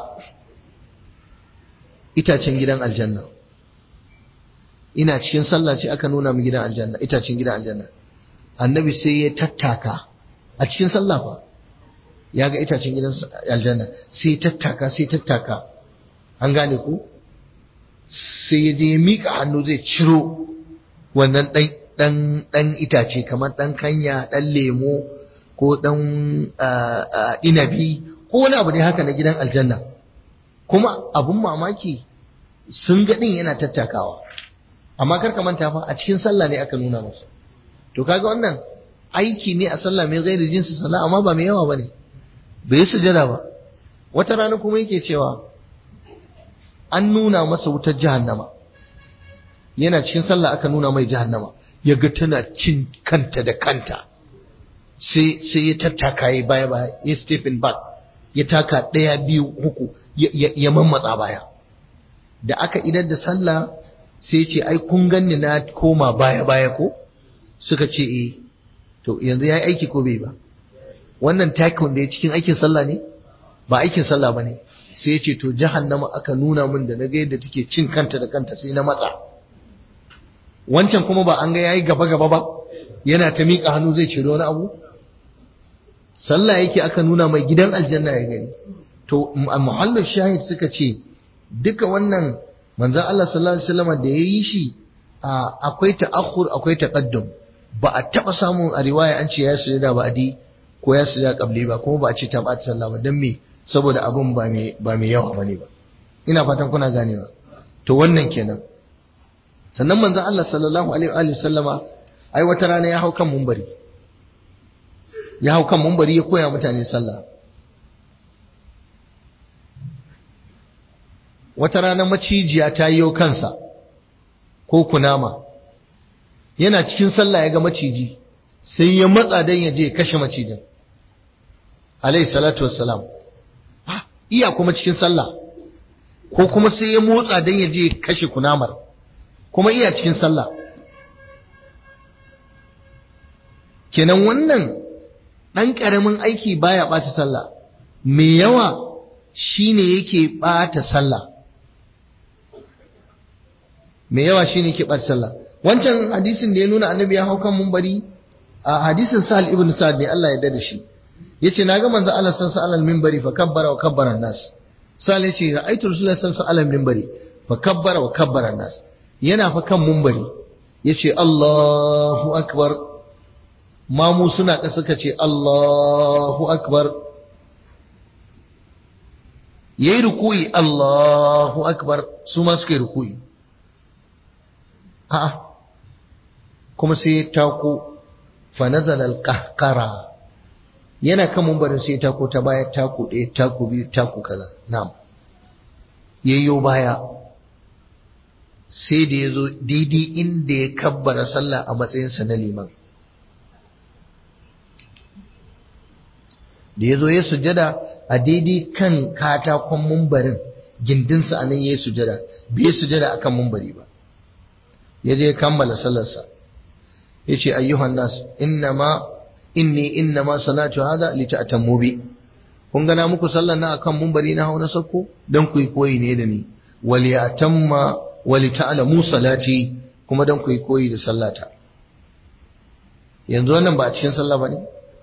itacen gidan aljanna ina cikin sallah ce aka nuna mu gidan aljanna itacen gidan aljanna annabi sai ya tattaka a cikin sallah fa ya ga itacen gidan aljanna sai ya tattaka sai tattaka an gane ku sai ya je ya miƙa hannu zai ciro wannan ɗan dan dan itace kamar dan kanya dan lemo ko dan inabi ko wani abu ne haka na gidan aljanna kuma abun mamaki sun ga din yana tattakawa amma kar ka manta fa a cikin sallah ne aka nuna musu to kaga wannan aiki ne a sallah mai gairi jinsi sallah amma ba mai yawa bane bai yi sujada ba wata rana kuma yake cewa an nuna masa wutar jahannama yana cikin sallah aka nuna mai jahannama ya ga tana cin kanta da kanta sai sai ya tattaka ya baya baya ya stephen back ya taka ɗaya biyu uku ya mammatsa baya da aka idar da sallah sai ce ai kun ganni na koma baya baya ko suka ce eh to yanzu yayi aiki ko bai ba wannan takon da ya cikin aikin sallah ne ba aikin sallah bane sai ya ce to jahannama aka nuna min da na ga yadda take cin kanta da kanta sai na matsa wancan kuma ba an ga yayi gaba gaba ba yana ta miƙa hannu zai ciro wani abu sallah yake aka nuna mai gidan aljanna ya gani to muhallin shahid suka ce duka wannan manzon Allah sallallahu alaihi wasallam da yayi shi akwai ta'akhur akwai taqaddum ba a taba samun a riwaya an ce ya sujada ba adi ko ya sujada qabli ba kuma ba a ce ta bata sallah ba dan me saboda abun ba me ba me yawa bane ba ina fatan kuna ganewa to wannan kenan sannan manzon Allah sallallahu alaihi wa sallama ai wata rana ya hau kan mumbari ya hau kan mumbari ya koya mutane sallah wata rana macijiya ta yi kansa ko kunama yana cikin sallah ya ga maciji sai ya matsa don ya je ya kashe macijin alayhi salatu wassalam iya kuma cikin sallah ko kuma sai ya motsa don ya je ya kashe kunamar kuma iya cikin sallah kenan wannan ɗan ƙaramin aiki baya ɓata sallah mai yawa shine yake ɓata sallah mai yawa shine yake ɓata sallah wancan hadisin da ya nuna annabi ya hau kan mumbari a hadisin sahal ibn sa'ad ne Allah ya da shi yace naga manzo Allah san sa alal minbari fa kabbara wa kabbara nas sahal yace ra'aytu rasulullahi sallallahu alaihi wasallam minbari fa kabbara wa kabbara nas yana fa kan mumbari yace Allahu akbar mamu suna ka suka ce Allahu akbar yayi rukuyi Allahu akbar su ma suka yi rukuyi a'a kuma sai ya tako fa nazala al-qahqara yana kan mumbarin sai ya tako ta baya tako ɗaya tako biyu tako kaza na'am yayyo baya sai da ya zo daidai inda ya kabbara sallah a matsayinsa na liman da ya zo ya sujada a daidai kan katakon mumbarin gindinsa a nan ya yi sujada bai sujada akan mumbari ba ya je kammala sallarsa ya ce ayyuhan nas innama inni innama salatu hada li ta'tammu bi kun gana muku sallar na akan mumbari na hau na sako dan ku yi koyi ne da ni wal ya'tamma wal ta'lamu salati kuma dan ku yi koyi da sallata yanzu wannan ba a cikin sallah bane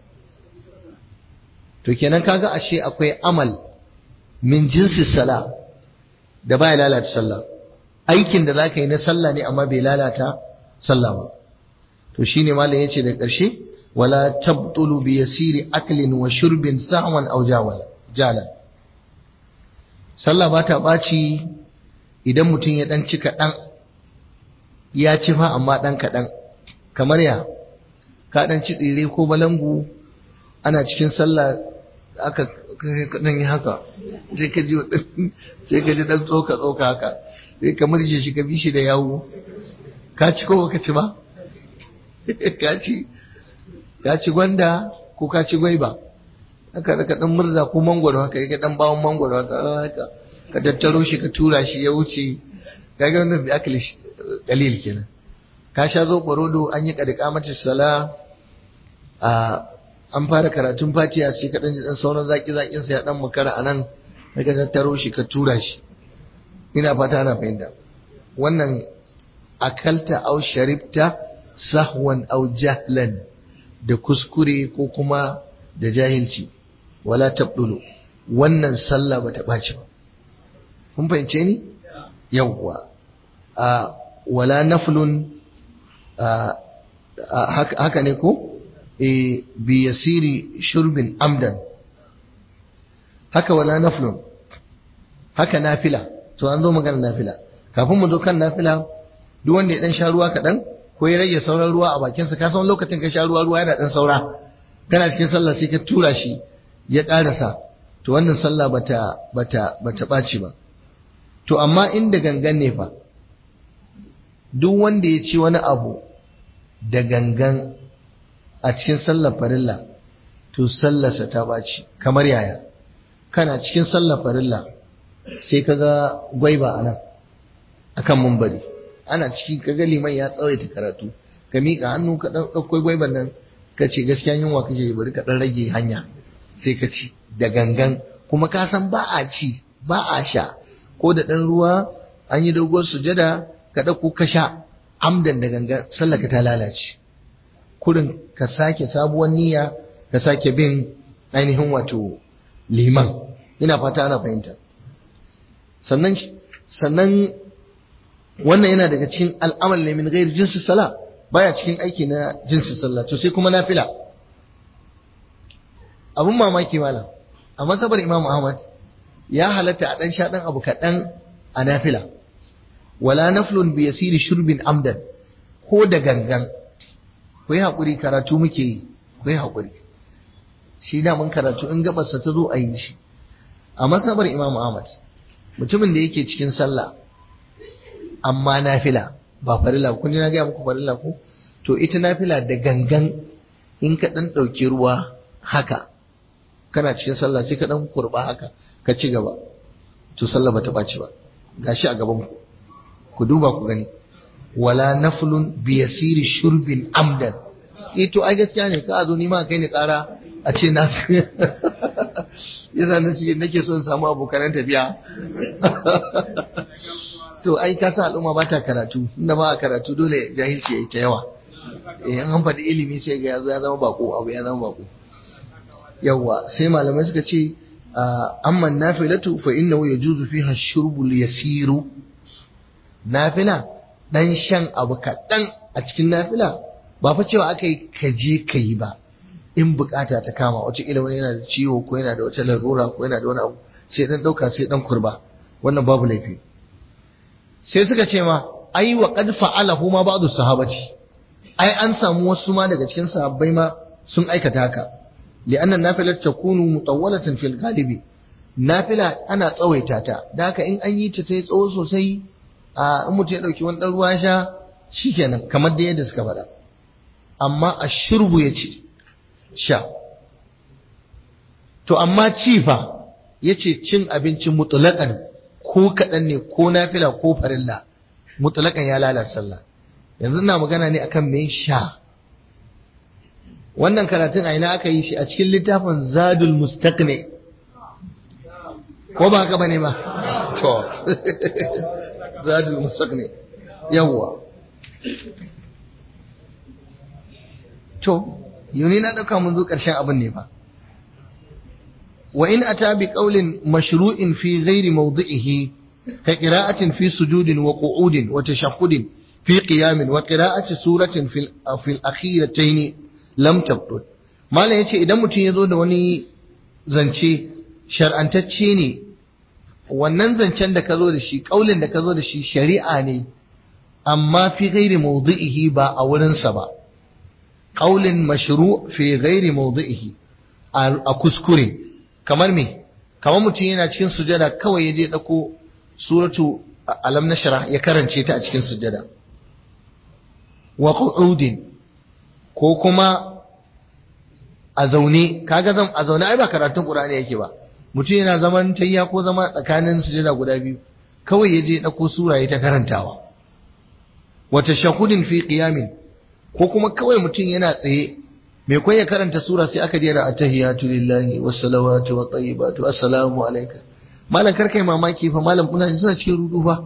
to kenan kaga ashe akwai amal min jinsi sala da baya lalata sallah aikin da zaka yi na sallah ne amma bai lalata sallah ba to shine malam yace da ƙarshe wala tabtulu bi yasiri aklin wa shurbin sa'wan aw jawal jalan sallah ba ta baci idan mutum ya dan ci kaɗan ya ci fa amma dan kaɗan kamar ya ka dan ci tsire ko balangu ana cikin sallah aka kaɗan yi haka sai ka ji sai ka ji dan tsoka tsoka haka sai ka murje shi ka bi shi da yawo ka ci ko baka ci ba ka ci ka ci gwanda ko ka ci gwaiba haka da ka dan murza ko mangwaro haka ka dan bawon mangwaro haka haka ka tattaro shi ka tura shi ya wuce kaga wannan bi akali dalil kenan ka sha zo barodo an yi kadika mata sala a an fara karatun fatiha sai ka dan dan sauran zaki zakin sa ya dan makara anan ka tattaro shi ka tura shi ina fata ana fahimta wannan akalta au sharibta sahwan au jahlan da kuskure ko kuma da jahilci wala tabdulu wannan sallah bata ɓaci ba kun fahimce ni yawwa a wala naflun haka ne ko bi yasiri shurbin amdan haka wala naflun haka nafila to an zo magana nafila kafin mu zo kan nafila duk wanda ya dan sha ruwa kaɗan ko ya rage sauran ruwa a bakinsa ka san lokacin ka sha ruwa ruwa yana dan saura kana cikin sallah sai ka tura shi ya ƙarasa to wannan sallah bata bata bata ɓaci ba to amma inda gangan ne fa duk wanda ya ci wani abu da gangan a cikin sallar farilla to sallarsa ta ɓaci kamar yaya kana cikin sallar farilla sai ka ga gwaiba a nan akan mumbari ana ciki ka ga liman ya tsawaita karatu ka miƙa hannu ka ɗan ɗauko gwaiban nan ka ce gaskiya yunwa kake bari ka ɗan rage hanya sai ka ci da gangan kuma ka san ba a ci ba a sha ko da ɗan ruwa an yi doguwar sujada ka ɗauko ka sha amdan da gangan sallaka ta lalace kurin ka sake sabuwar niyya ka sake bin ainihin wato liman ina fata ana fahimta sannan sannan wannan yana daga cikin al'amal ne min gairi jinsi sala baya cikin aiki na jinsi sallah to sai kuma nafila abun mamaki malam a masabar imam ahmad ya halatta a dan sha dan abu kaɗan a nafila wala naflun bi yasiri shurbin amdan ko da gangan ku yi haƙuri karatu muke yi ku yi haƙuri shi da mun karatu in gabarsa ta zo a yi shi a masabar imam ahmad mutumin da yake cikin sallah amma nafila ba farila kun ji na gaya muku farila ko to ita nafila da gangan in ka dan ɗauki ruwa haka kana cikin sallah sai ka dan kurba haka ka ci gaba to sallah bata ɓaci ba gashi a gaban ku ku duba ku gani wala naflun bi yasiri shurbin amdan eh to ai gaskiya ne ka zo ni ma kai ni ƙara a ce na yasa na shi nake son samu abokanan tafiya to ai ka sa al'umma ba ta karatu inda ba a karatu dole jahilci yayi ta yawa eh an faɗi ilimi sai ga yazo ya zama bako abu ya zama bako yawa sai malamai suka ce amma nafilatu fa innahu yajuzu fiha shurbul yasiru nafila dan shan abu kaɗan a cikin nafila ba fa cewa aka yi ka je ka yi ba in bukata ta kama wata ila wani yana da ciwo ko yana da wata larura ko yana da wani abu sai dan dauka sai dan kurba wannan babu laifi sai suka ce ma ai wa qad fa'alahu ma ba'du sahabati ai an samu wasu ma daga cikin sahabbai ma sun aikata haka li'anna nafilat takunu mutawwalatan fil ghalibi nafila ana tsawaita ta da haka in an yi ta ta tsawo sosai a in mutum ya dauki wani dan ruwa sha shikenan kamar da yadda suka faɗa amma ashurbu ya ce sha to amma ci fa yace cin abinci mutlaqan ko kaɗan ne ko nafila ko farilla mutlaqan ya lalata sallah yanzu ina magana ne akan me sha wannan karatun a ina aka yi shi a cikin littafin zadul mustaqni ko ba haka bane ba to zadul mustaqni yawwa to yuni na dauka mun zo karshen abin ne fa wa in ata bi qawlin mashru'in fi ghairi mawdi'ihi ka qira'atin fi sujudin wa qu'udin wa tashahhudin fi qiyamin wa qira'ati suratin fil fil akhiratayn lam tabdud malam yace idan mutum ya zo da wani zance shar'antacce ne wannan zancen da ka zo da shi kaulin da ka zo da shi shari'a ne amma fi ghairi mawdi'ihi ba a wurinsa ba qaulin mashru' fi ghairi mawdi'ihi a kuskure kamar me kamar mutum yana cikin sujada kawai ya je dauko suratu alam nashra ya karance ta a cikin sujada wa qu'udin ko kuma a zaune kaga zan a zaune ai ba karatun qur'ani yake ba mutum yana zaman tayya ko zama tsakanin sujada guda biyu kawai ya je dauko sura ya ta karantawa wa tashahhudin fi qiyamin ko kuma kawai mutum yana tsaye mai kwan ya karanta sura sai aka jera attahiyatu lillahi wassalawatu wa tayyibatu assalamu alayka malam karkai mamaki fa malam kuna suna cikin rudu fa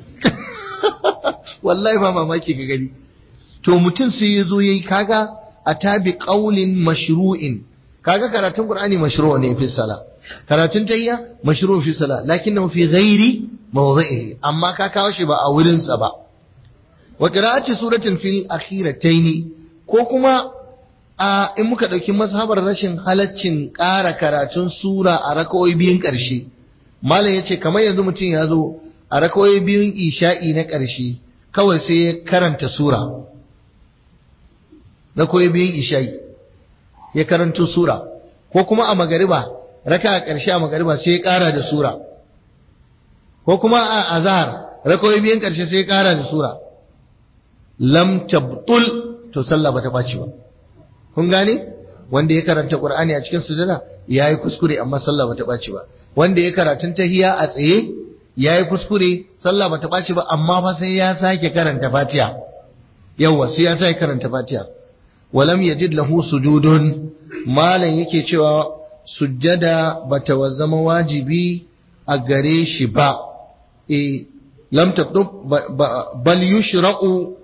wallahi ba mamaki ka gani to mutum sai ya zo yayi kaga atabi qaulin mashru'in kaga karatun qur'ani mashru' ne fi sala karatun tayya mashru' fi sala lakinnahu fi ghairi mawdhi'i amma ka kawo shi ba a wurin sa ba wa qira'ati suratin fil akhirataini ko kuma a in muka ɗauki mazhabar rashin halaccin ƙara karatun sura a raka'o'i biyun ƙarshe malam ya ce kamar yanzu mutum ya zo a raka'o'i biyun isha'i na ƙarshe kawai sai ya karanta sura raka'o'i biyun isha'i ya karanto sura ko kuma a magariba raka a ƙarshe a magariba sai ya ƙara da sura ko kuma a azhar raka'o'i biyun ƙarshe sai ya ƙara da sura lam tabtul to sallah bata ɓaci ba kun gane wanda ya karanta qur'ani a cikin sujada yayi kuskure amma sallah bata ɓaci ba wanda ya karatun tahiya a tsaye yayi kuskure sallah bata ɓaci ba amma fa sai ya sake karanta fatiha yawa sai ya sake karanta fatiha walam yajid lahu sujudun malam yake cewa sujjada bata zama wajibi a gare shi ba e lam tabdu bal yushra'u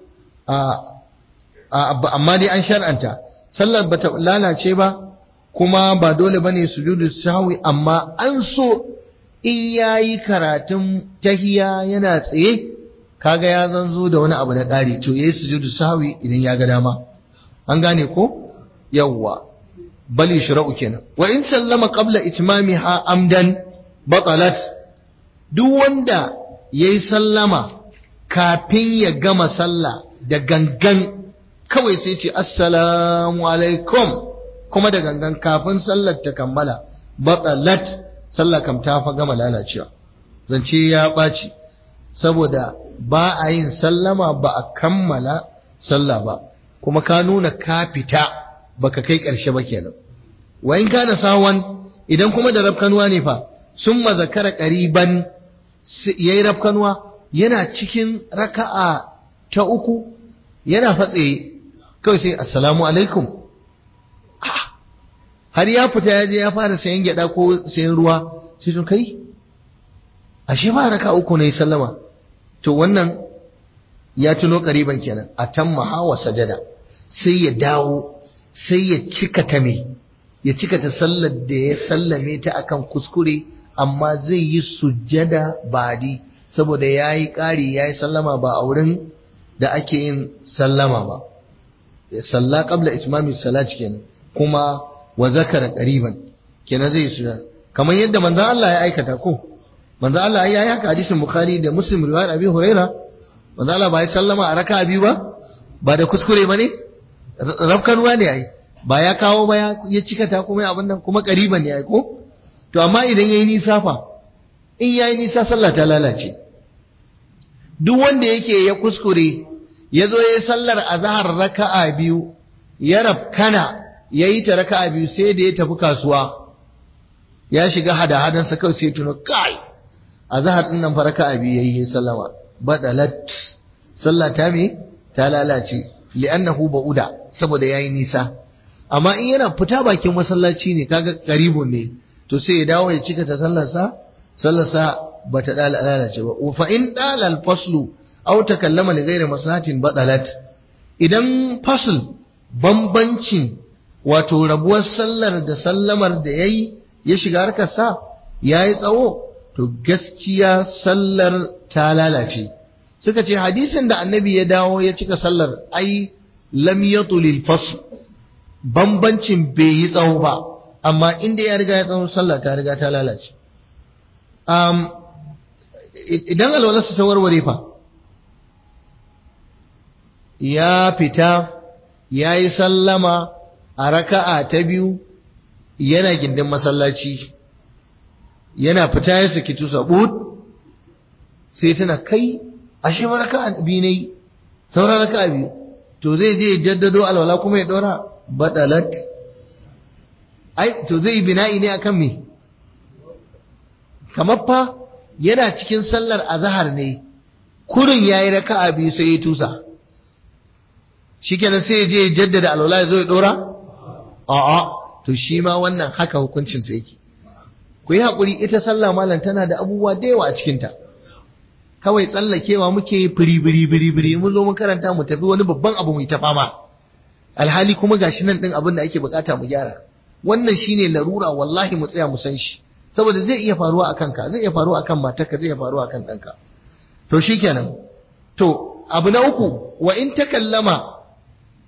amma dai an shar'anta sallar bata lalace ba kuma ba dole bane sujudu sahwi amma an so in yayi karatun tahiya yana tsaye kaga ya zanzo da wani abu na ƙari to yayi sujudu sahwi idan ya ga dama an gane ko yawwa bal yushra'u kenan wa in sallama qabla itmamiha amdan batalat duk wanda yayi sallama kafin ya gama sallah da gangan kawai sai ce assalamu alaikum kuma da gangan kafin sallar ta kammala batalat sallah kam ta fa gama lalacewa zance ya ɓaci saboda ba a yin sallama ba a kammala sallah ba kuma ka nuna ka fita baka kai ƙarshe ba kenan wa in kana sawan idan kuma da rafkanuwa ne fa sun mazakara ƙariban yayi rafkanuwa yana cikin raka'a ta uku yana fatse kawai sai assalamu alaikum har ya fita ya je ya fara sayan gyada ko sayan ruwa sai tun kai ashe ba raka uku ne sallama to wannan ya tuno ƙariban kenan a tamma hawa sajada sai ya dawo sai ya cika ta me ya cika ta sallar da ya sallame ta akan kuskure amma zai yi sujjada badi saboda ya yi ƙari ya yi sallama ba a wurin da ake yin sallama ba ya salla qabla itmami salat kenan kuma wa zakara qariban kenan zai sujjada kamar yadda manzon Allah ya aikata ko manzon Allah ya yi haka hadisin bukhari da muslim riwayat abi huraira manzon Allah ba ya sallama a raka'a biyu ba ba da kuskure ba ne rafkanuwa ne ai ba ya kawo ba ya cika ta kuma abin nan kuma ƙariban ne ai ko to amma idan yayi nisa fa in yayi nisa sallah ta lalace duk wanda yake ya kuskure ya zo ya sallar azhar raka'a biyu ya rafkana yayi ta raka'a biyu sai da ya tafi kasuwa ya shiga hada hadan sa kawai sai tuno kai azhar din nan fa raka'a biyu yayi sallama badalat sallah ta me ta lalace li'annahu ba'uda saboda yayi nisa amma in yana fita bakin masallaci ne kaga qaribun ne to sai ya dawo ya cika ta sallarsa sallarsa bata lalace ba fa in dala al-faslu aw takallama li ghairi maslahatin badalat idan fasl bambancin wato rabuwar sallar da sallamar da yayi ya shiga harkar sa yayi tsawo to gaskiya sallar ta lalace suka ce hadisin da annabi ya dawo ya cika sallar ai lam yatulil fasl bambancin bai yi tsawo ba amma inda ya riga ya tsawo sallah ta riga ta lalace um, idan alwalarsa ta warware fa ya fita ya yi sallama a raka'a ta biyu yana gindin masallaci yana fita ya saki tusa but sai tana kai ashe ma raka'a biyu ne sauran raka'a biyu to zai je jaddado alwala kuma ya dora badalat ai to zai bina'i ne akan me kamar fa yana cikin sallar azhar ne kurin yayi raka'a biyu sai ya tusa shikenan sai ya je jaddada alwala ya zo ya dora a'a to shi ma wannan haka hukuncin sa yake ku yi hakuri ita sallah malam tana da abubuwa da yawa a cikin ta kawai tsallakewa muke firi biri biri biri mun zo mun karanta mu tafi wani babban abu mu ta fama alhali kuma gashi nan din abin da ake bukata mu gyara wannan shine larura wallahi mu tsaya mu san shi saboda zai iya faruwa akan ka zai iya faruwa akan matarka zai iya faruwa akan ɗanka to shikenan to abu na uku wa in takallama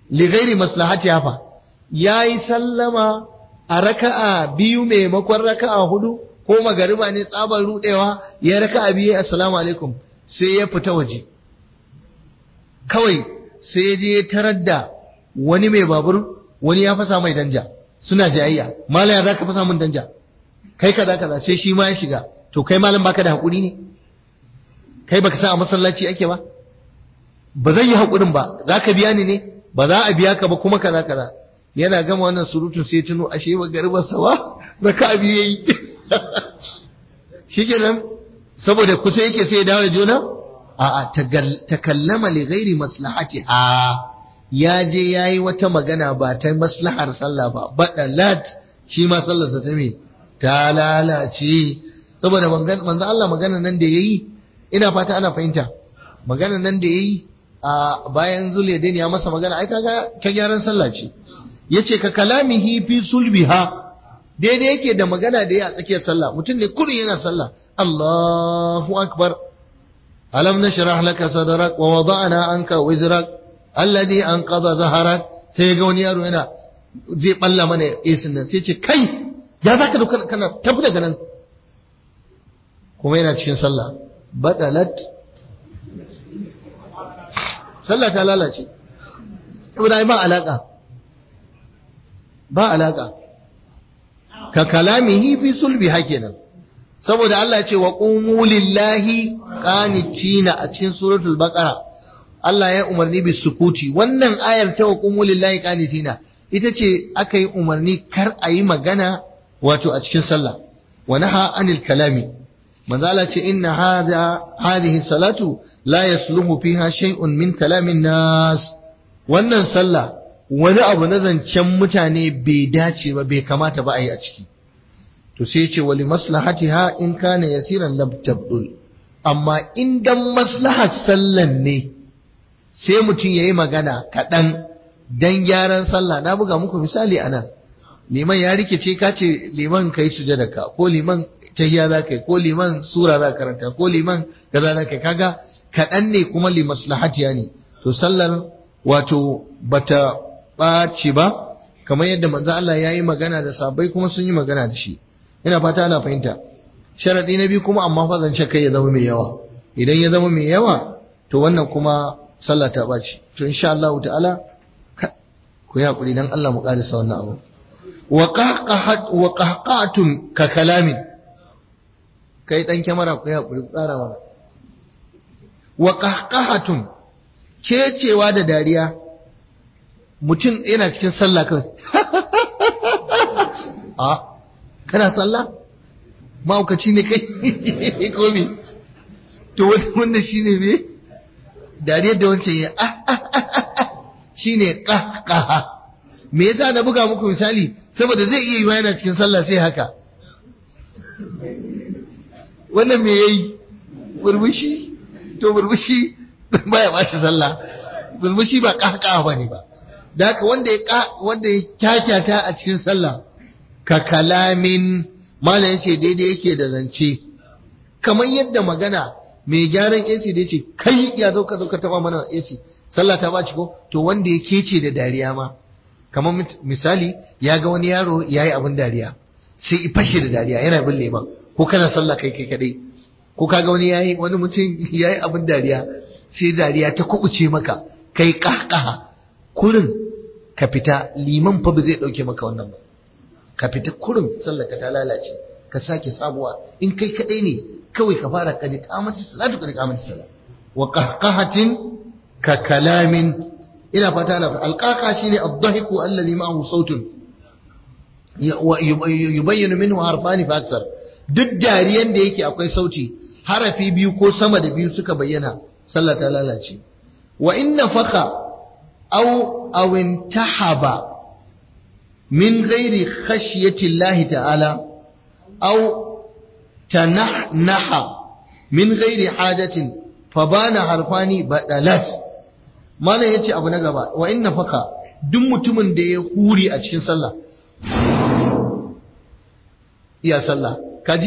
li ghairi maslahati fa yayi sallama a raka'a biyu maimakon raka'a hudu ko magariba ne tsabar rudewa ya raka'a biyu assalamu alaikum sai ya fita waje kawai sai ya je ya tarar da wani mai babur wani ya fasa mai danja suna jayayya malaya za ka fasa min danja kai kaza kaza sai shi ma ya shiga to kai malam baka da hakuri ne kai baka san a masallaci ake ba ba zan yi hakurin ba za ka biya ni ne ba za a biya ka ba kuma kaza kaza yana gama wannan surutun sai tuno ashe ba garbar sawa raka biyu yayi shikenan saboda kusa yake sai ya dawo da juna a'a takallama li ghairi maslahati a ya je yayi wata magana ba ta maslahar sallah ba badalat shi ma sallarsa ta me ta lalace saboda manzo Allah magana nan da yayi ina fata ana fahimta magana nan da yayi a bayan zuliyadin ya masa magana ai kaga ta gyaran sallah ce yace ka kalamihi fi sulbiha daidai yake da magana da ya a tsakiyar sallah mutum ne kurin yana sallah Allahu akbar alam nashrah laka sadrak wa wada'na anka wizrak alladhi anqadha zaharak sai ga wani yaro yana zai balla mana esin nan sai ce kai ya zaka duka kana tafi daga nan kuma yana cikin sallah badalat sallah ta lalace saboda ba alaka ba alaka ka kalamihi fi sulbi hakenan saboda Allah ya ce wa qumu lillahi qanitina a cikin suratul baqara Allah ya umarni bi sukuti wannan ayar ta wa qumu lillahi qanitina ita ce aka yi umarni kar a yi magana wato a cikin sallah wa naha anil kalami manzo Allah ce inna hadha hadhihi salatu la yasluhu fiha shay'un min kalamin nas wannan sallah wani abu na zancen mutane bai dace ba bai kamata ba a yi a ciki to sai ce wali maslahatiha in kana yasiran lam tabdul amma in dan maslahar sallan ne sai mutum yayi magana kaɗan dan gyaran sallah na buga muku misali anan liman ya rikice ka ce liman kai sujada ka ko liman tahiyya za kai ko liman sura za karanta ko liman kaza za kai kaga kaɗan ne kuma li maslahatiya ne to sallar wato bata ɓaci ba kamar yadda manzo Allah ya yi magana da sabai kuma sun yi magana da shi ina fata ana fahimta sharadi na biyu kuma amma fa zance kai ya zama mai yawa idan ya zama mai yawa to wannan kuma sallah ta ɓaci to insha Allah ta'ala ku yi hakuri dan Allah mu karisa wannan abu wa qahqahat wa qahqatum ka kalamin kai dan kyamara ku yi hakuri ku ƙara mana wa qahqahatum kecewa da dariya mutum yana cikin sallah kawai a kana sallah ma'aukaci ne kai komi to wanda shi ne me dariyar da wancan ya shi ne ƙaƙaha me yasa na buga muku misali saboda zai iya yi yana cikin sallah sai haka wannan me yayi burbushi to burbushi baya ɓaci sallah burbushi ba ƙaƙaha ba ne ba da haka wanda ya wanda ya kyakyata a cikin sallah ka kalamin malam yace daidai yake da zance kamar yadda magana mai gyaran AC da yace kai ya zo ka zo ka taba mana AC sallah ta baci ko to wanda ya kece da dariya ma kamar misali ya ga wani yaro yayi abin dariya sai i fashe da dariya yana bin leman ko kana sallah kai kai kadai ko kaga wani yayi wani mutum yayi abin dariya sai dariya ta kubuce maka kai kahkaha kurin ka fita liman fa ba zai dauke maka wannan ba ka fita kurin sallar ka ta lalace ka sake sabuwa in kai kadai ne kawai ka fara kadi kamati salatu kadi kamati salat wa qahqahatin ka kalamin ina fata na alqaqa shine ad-dahiku alladhi ma'ahu sautun yubayyinu minhu harfani fa aksar duk dariyan da yake akwai sauti harafi biyu ko sama da biyu suka bayyana sallah ta lalace wa inna faka aw aw intahaba min ghairi khashyati Allah ta'ala aw tanahnaha min ghairi hajatin fabana harfani badalat malam yace abu na gaba wa inna faka duk mutumin da ya huri a cikin sallah iya sallah kaji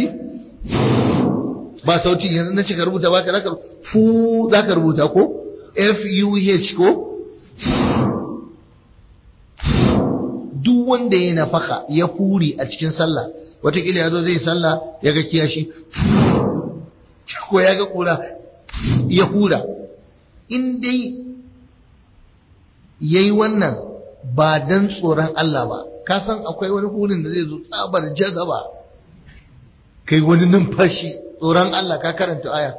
ba sauti yanzu na ce ka rubuta ba ka zaka fu zaka rubuta ko f u h ko duk wanda ya nafaka ya furi a cikin sallah wataƙila ya zo zai sallah ya ga kiyashi ko ya ga kura ya hura in dai ya yi wannan ba don tsoron Allah ba ka san akwai wani hurin da zai zo tsabar jazaba kai wani numfashi tsoron Allah ka karanta aya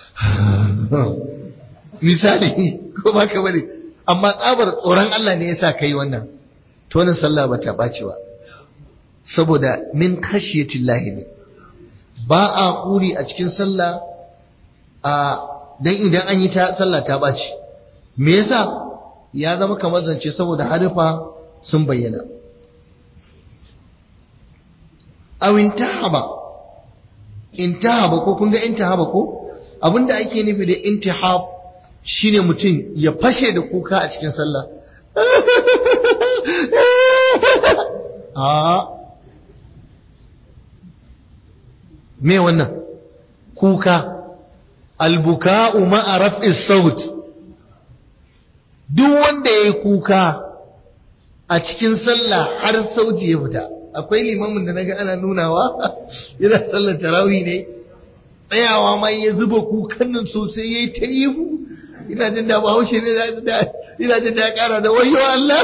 misali ko ba ka bane amma tsabar tsoron Allah ne yasa kai wannan to wannan sallah ba ta ɓaci ba saboda min khashiyatillahi ne ba a kuri a cikin sallah a dan idan an yi ta sallah ta ɓaci me yasa ya zama kamar zance saboda harifa sun bayyana aw intahaba intahaba ko kun ga intahaba ko abinda ake nufi da intihab shine mutum ya fashe da kuka a cikin sallah a me wannan kuka albuka'u ma'a raf'is saut duk wanda yayi kuka a cikin sallah har sauti ya fita akwai limamin da naga ana nunawa yana sallar tarawih ne tsayawa ma ya zuba kukan nan sosai yayi ta ihu ina jin da bahaushe ne ina jin da ya kara da wayo Allah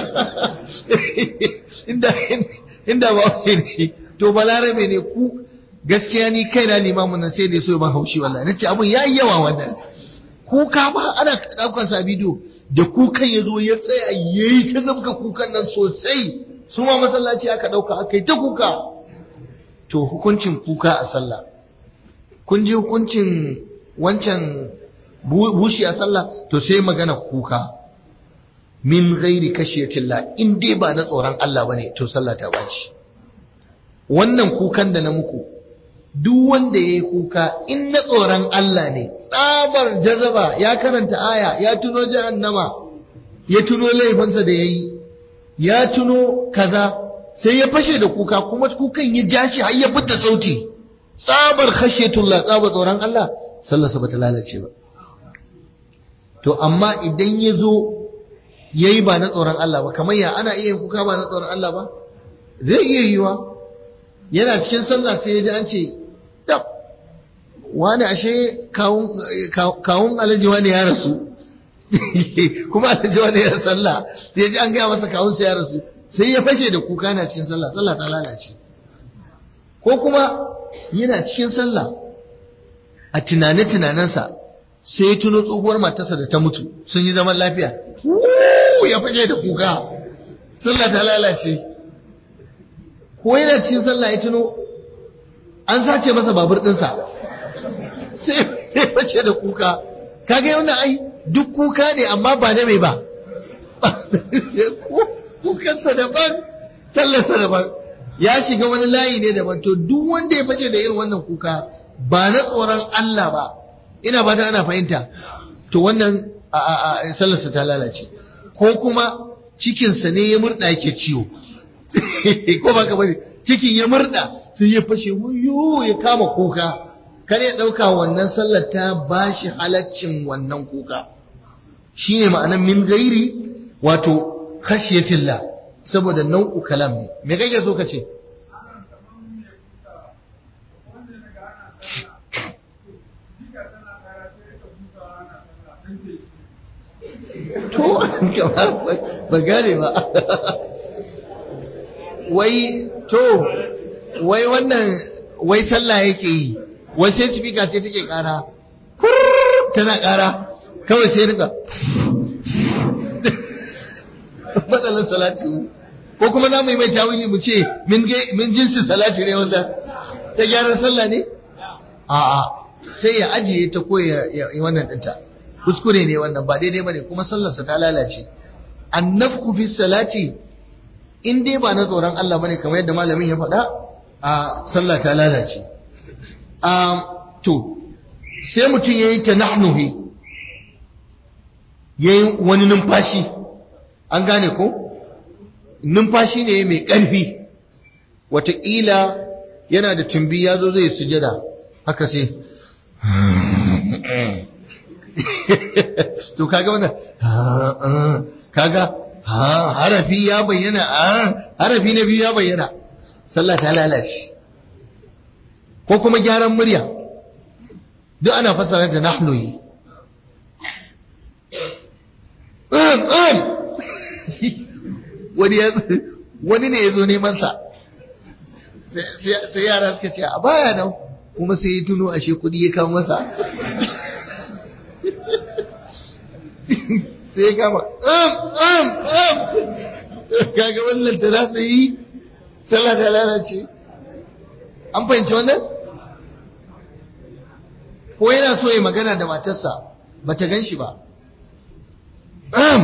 inda inda bahaushe ne to balarabe ne ku gaskiya ni kaina limamin nan sai da so ban haushi wallahi nace abun yayi yawa wannan kuka ba ana daukan sa bidiyo da kukan yazo ya tsaya yayi ta zabka kukan nan sosai su ma masallaci aka dauka aka yi ta kuka to hukuncin kuka a sallah kun ji hukuncin wancan bushi a sallah to sai magana kuka min ghairi kashiyatillah in dai ba na tsoron Allah bane to sallah ta baci wannan kukan da na muku duk wanda ya yi kuka in na tsoron Allah ne tsabar jazaba ya karanta aya ya tuno jahannama ya tuno laifinsa da ya yi ya tuno kaza sai ya fashe da kuka kuma kukan ya ja shi har ya fita sauti tsabar khashiyatullah tsabar tsoron Allah sallarsa bata lalace ba to amma idan ya zo ya yi ba na tsoron Allah ba kamar ya ana iya kuka ba na tsoron Allah ba zai iya yiwa yana cikin sallah sai ya ji an ce dab wani ashe kawun alhaji wani ya rasu kuma alhaji wani ya sallah sai ya ji an gaya masa kawun sa ya rasu sai ya fashe da kuka na cikin sallah sallah ta lalace ko kuma yana cikin sallah a tunane tunanensa sai ya tuno tsohuwar matarsa da ta mutu sun yi zaman lafiya ya fashe da kuka sallah ta lalace ko yana cikin sallah ya tuno an sace masa babur ɗinsa sai face da kuka kaga yau ai duk kuka ne amma ba na mai ba kukansa daban sallarsa daban ya shiga wani layi ne daban to duk wanda ya face da irin wannan kuka ba na tsoron Allah ba ina ba ta ana fahimta to wannan sallarsa ta lalace ko kuma cikinsa ne ya murɗa yake ciwo ko ba ka bane cikin ya murda sai ya fashe wuyo ya kama kuka kar ya dauka wannan sallar ta bashi halaccin wannan kuka shine ma'anar min gairi wato khashiyatillah saboda nau'u kalam ne me kake so ka ce to ba gane ba wai to wai wannan wai sallah yake yi wai sai speaker sai take kara tana kara kawai sai rika matsalar salati ko kuma za mu yi mai tawili mu ce min jinsi salati ne wanda ta gyaran sallah ne a'a sai ya ajiye ta ko ya yi wannan dinta kuskure ne wannan ba daidai bane kuma sallarsa ta lalace annafku fi salati in dai ba na tsoron Allah bane kamar yadda malamin ya faɗa a sallah ta lalace to sai mutum yayi tanahnuhi yayi wani numfashi an gane ko numfashi ne mai ƙarfi wataƙila yana da tumbi ya zo zai sujada haka sai to kaga wannan kaga ha harafi ya bayyana a harafi na biyu ya bayyana sallah ta lalace ko kuma gyaran murya duk ana fassara da nahnu yi wani ne ya zo neman sa sai yara suka ce a baya nan kuma sai ya tuno ashe kudi ya kawo masa sai ya kama am am am kaga wannan ta za yi sallah ta lalace an fahimci wannan ko yana so ya magana da matarsa ba ta gan shi ba am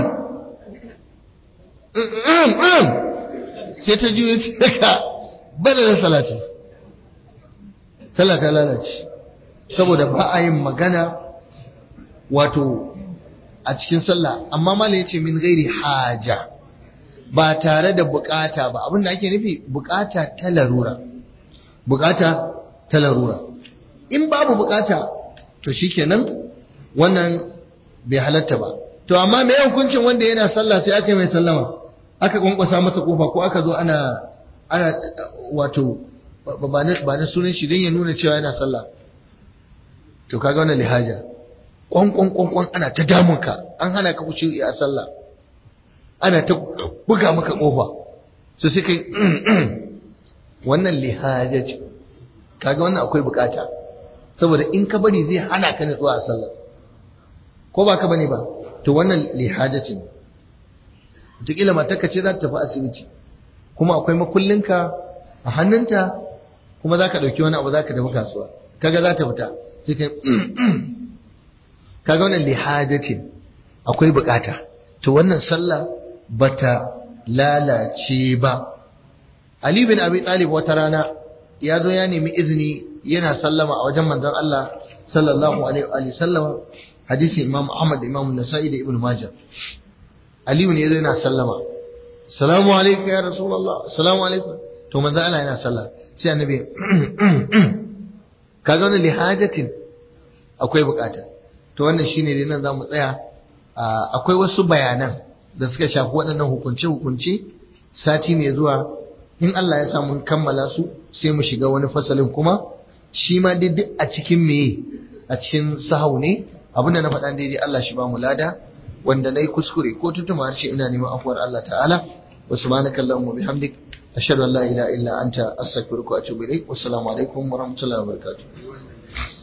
am am sai ta juyo sai ka bada da salati sallah ta lalace saboda ba a yin magana wato a cikin sallah amma malam yace min gairi haja ba tare da bukata ba abin da ake nufi bukata ta larura bukata ta larura in babu bukata to shikenan wannan bai halatta ba to amma me hukuncin wanda yana sallah sai aka yi mai sallama aka kwankwasa masa kofa ko aka zo ana ana wato ba na sunan shi don ya nuna cewa yana sallah to kaga wannan lihaja kwankwan kwankwan ana ta damunka an hana ka wuce a sallah ana ta buga maka kofa so sai kai wannan lihaja ce kaga wannan akwai bukata saboda in ka bari zai hana ka nutsuwa a sallah ko ba ka bane ba to wannan lihaja ce wataƙila matarka ce za ta tafi asibiti kuma akwai makullinka a hannunta kuma za ka ɗauki wani abu za ka tafi kasuwa kaga za ta fita sai kai kaga wannan lihajatin akwai bukata to wannan sallah bata lalace ba Ali bin Abi Talib wata rana ya zo ya nemi izini yana sallama a wajen manzon Allah sallallahu alaihi wa sallam hadisi Imam Ahmad da Imam Nasa'i da Ibn Majah Ali ne yana sallama salamu alaikum ya rasulullah salamu alaikum to manzo Allah yana sallah sai annabi kaga wannan lihajatin akwai bukata to wannan shine dai nan zamu tsaya akwai wasu bayanan da suka shafi waɗannan hukunce hukunce sati mai zuwa in Allah ya sa mun kammala su sai mu shiga wani fasalin kuma shi ma dai duk a cikin meye a cikin sahau ne abinda na faɗa daidai Allah shi ba mu lada wanda nayi kuskure ko tutuma harshe ina neman afuwar Allah ta'ala wa subhanaka allahumma bihamdik ashhadu an la ilaha illa anta astaghfiruka wa atubu ilaik wassalamu alaikum wa rahmatullahi wa barakatuh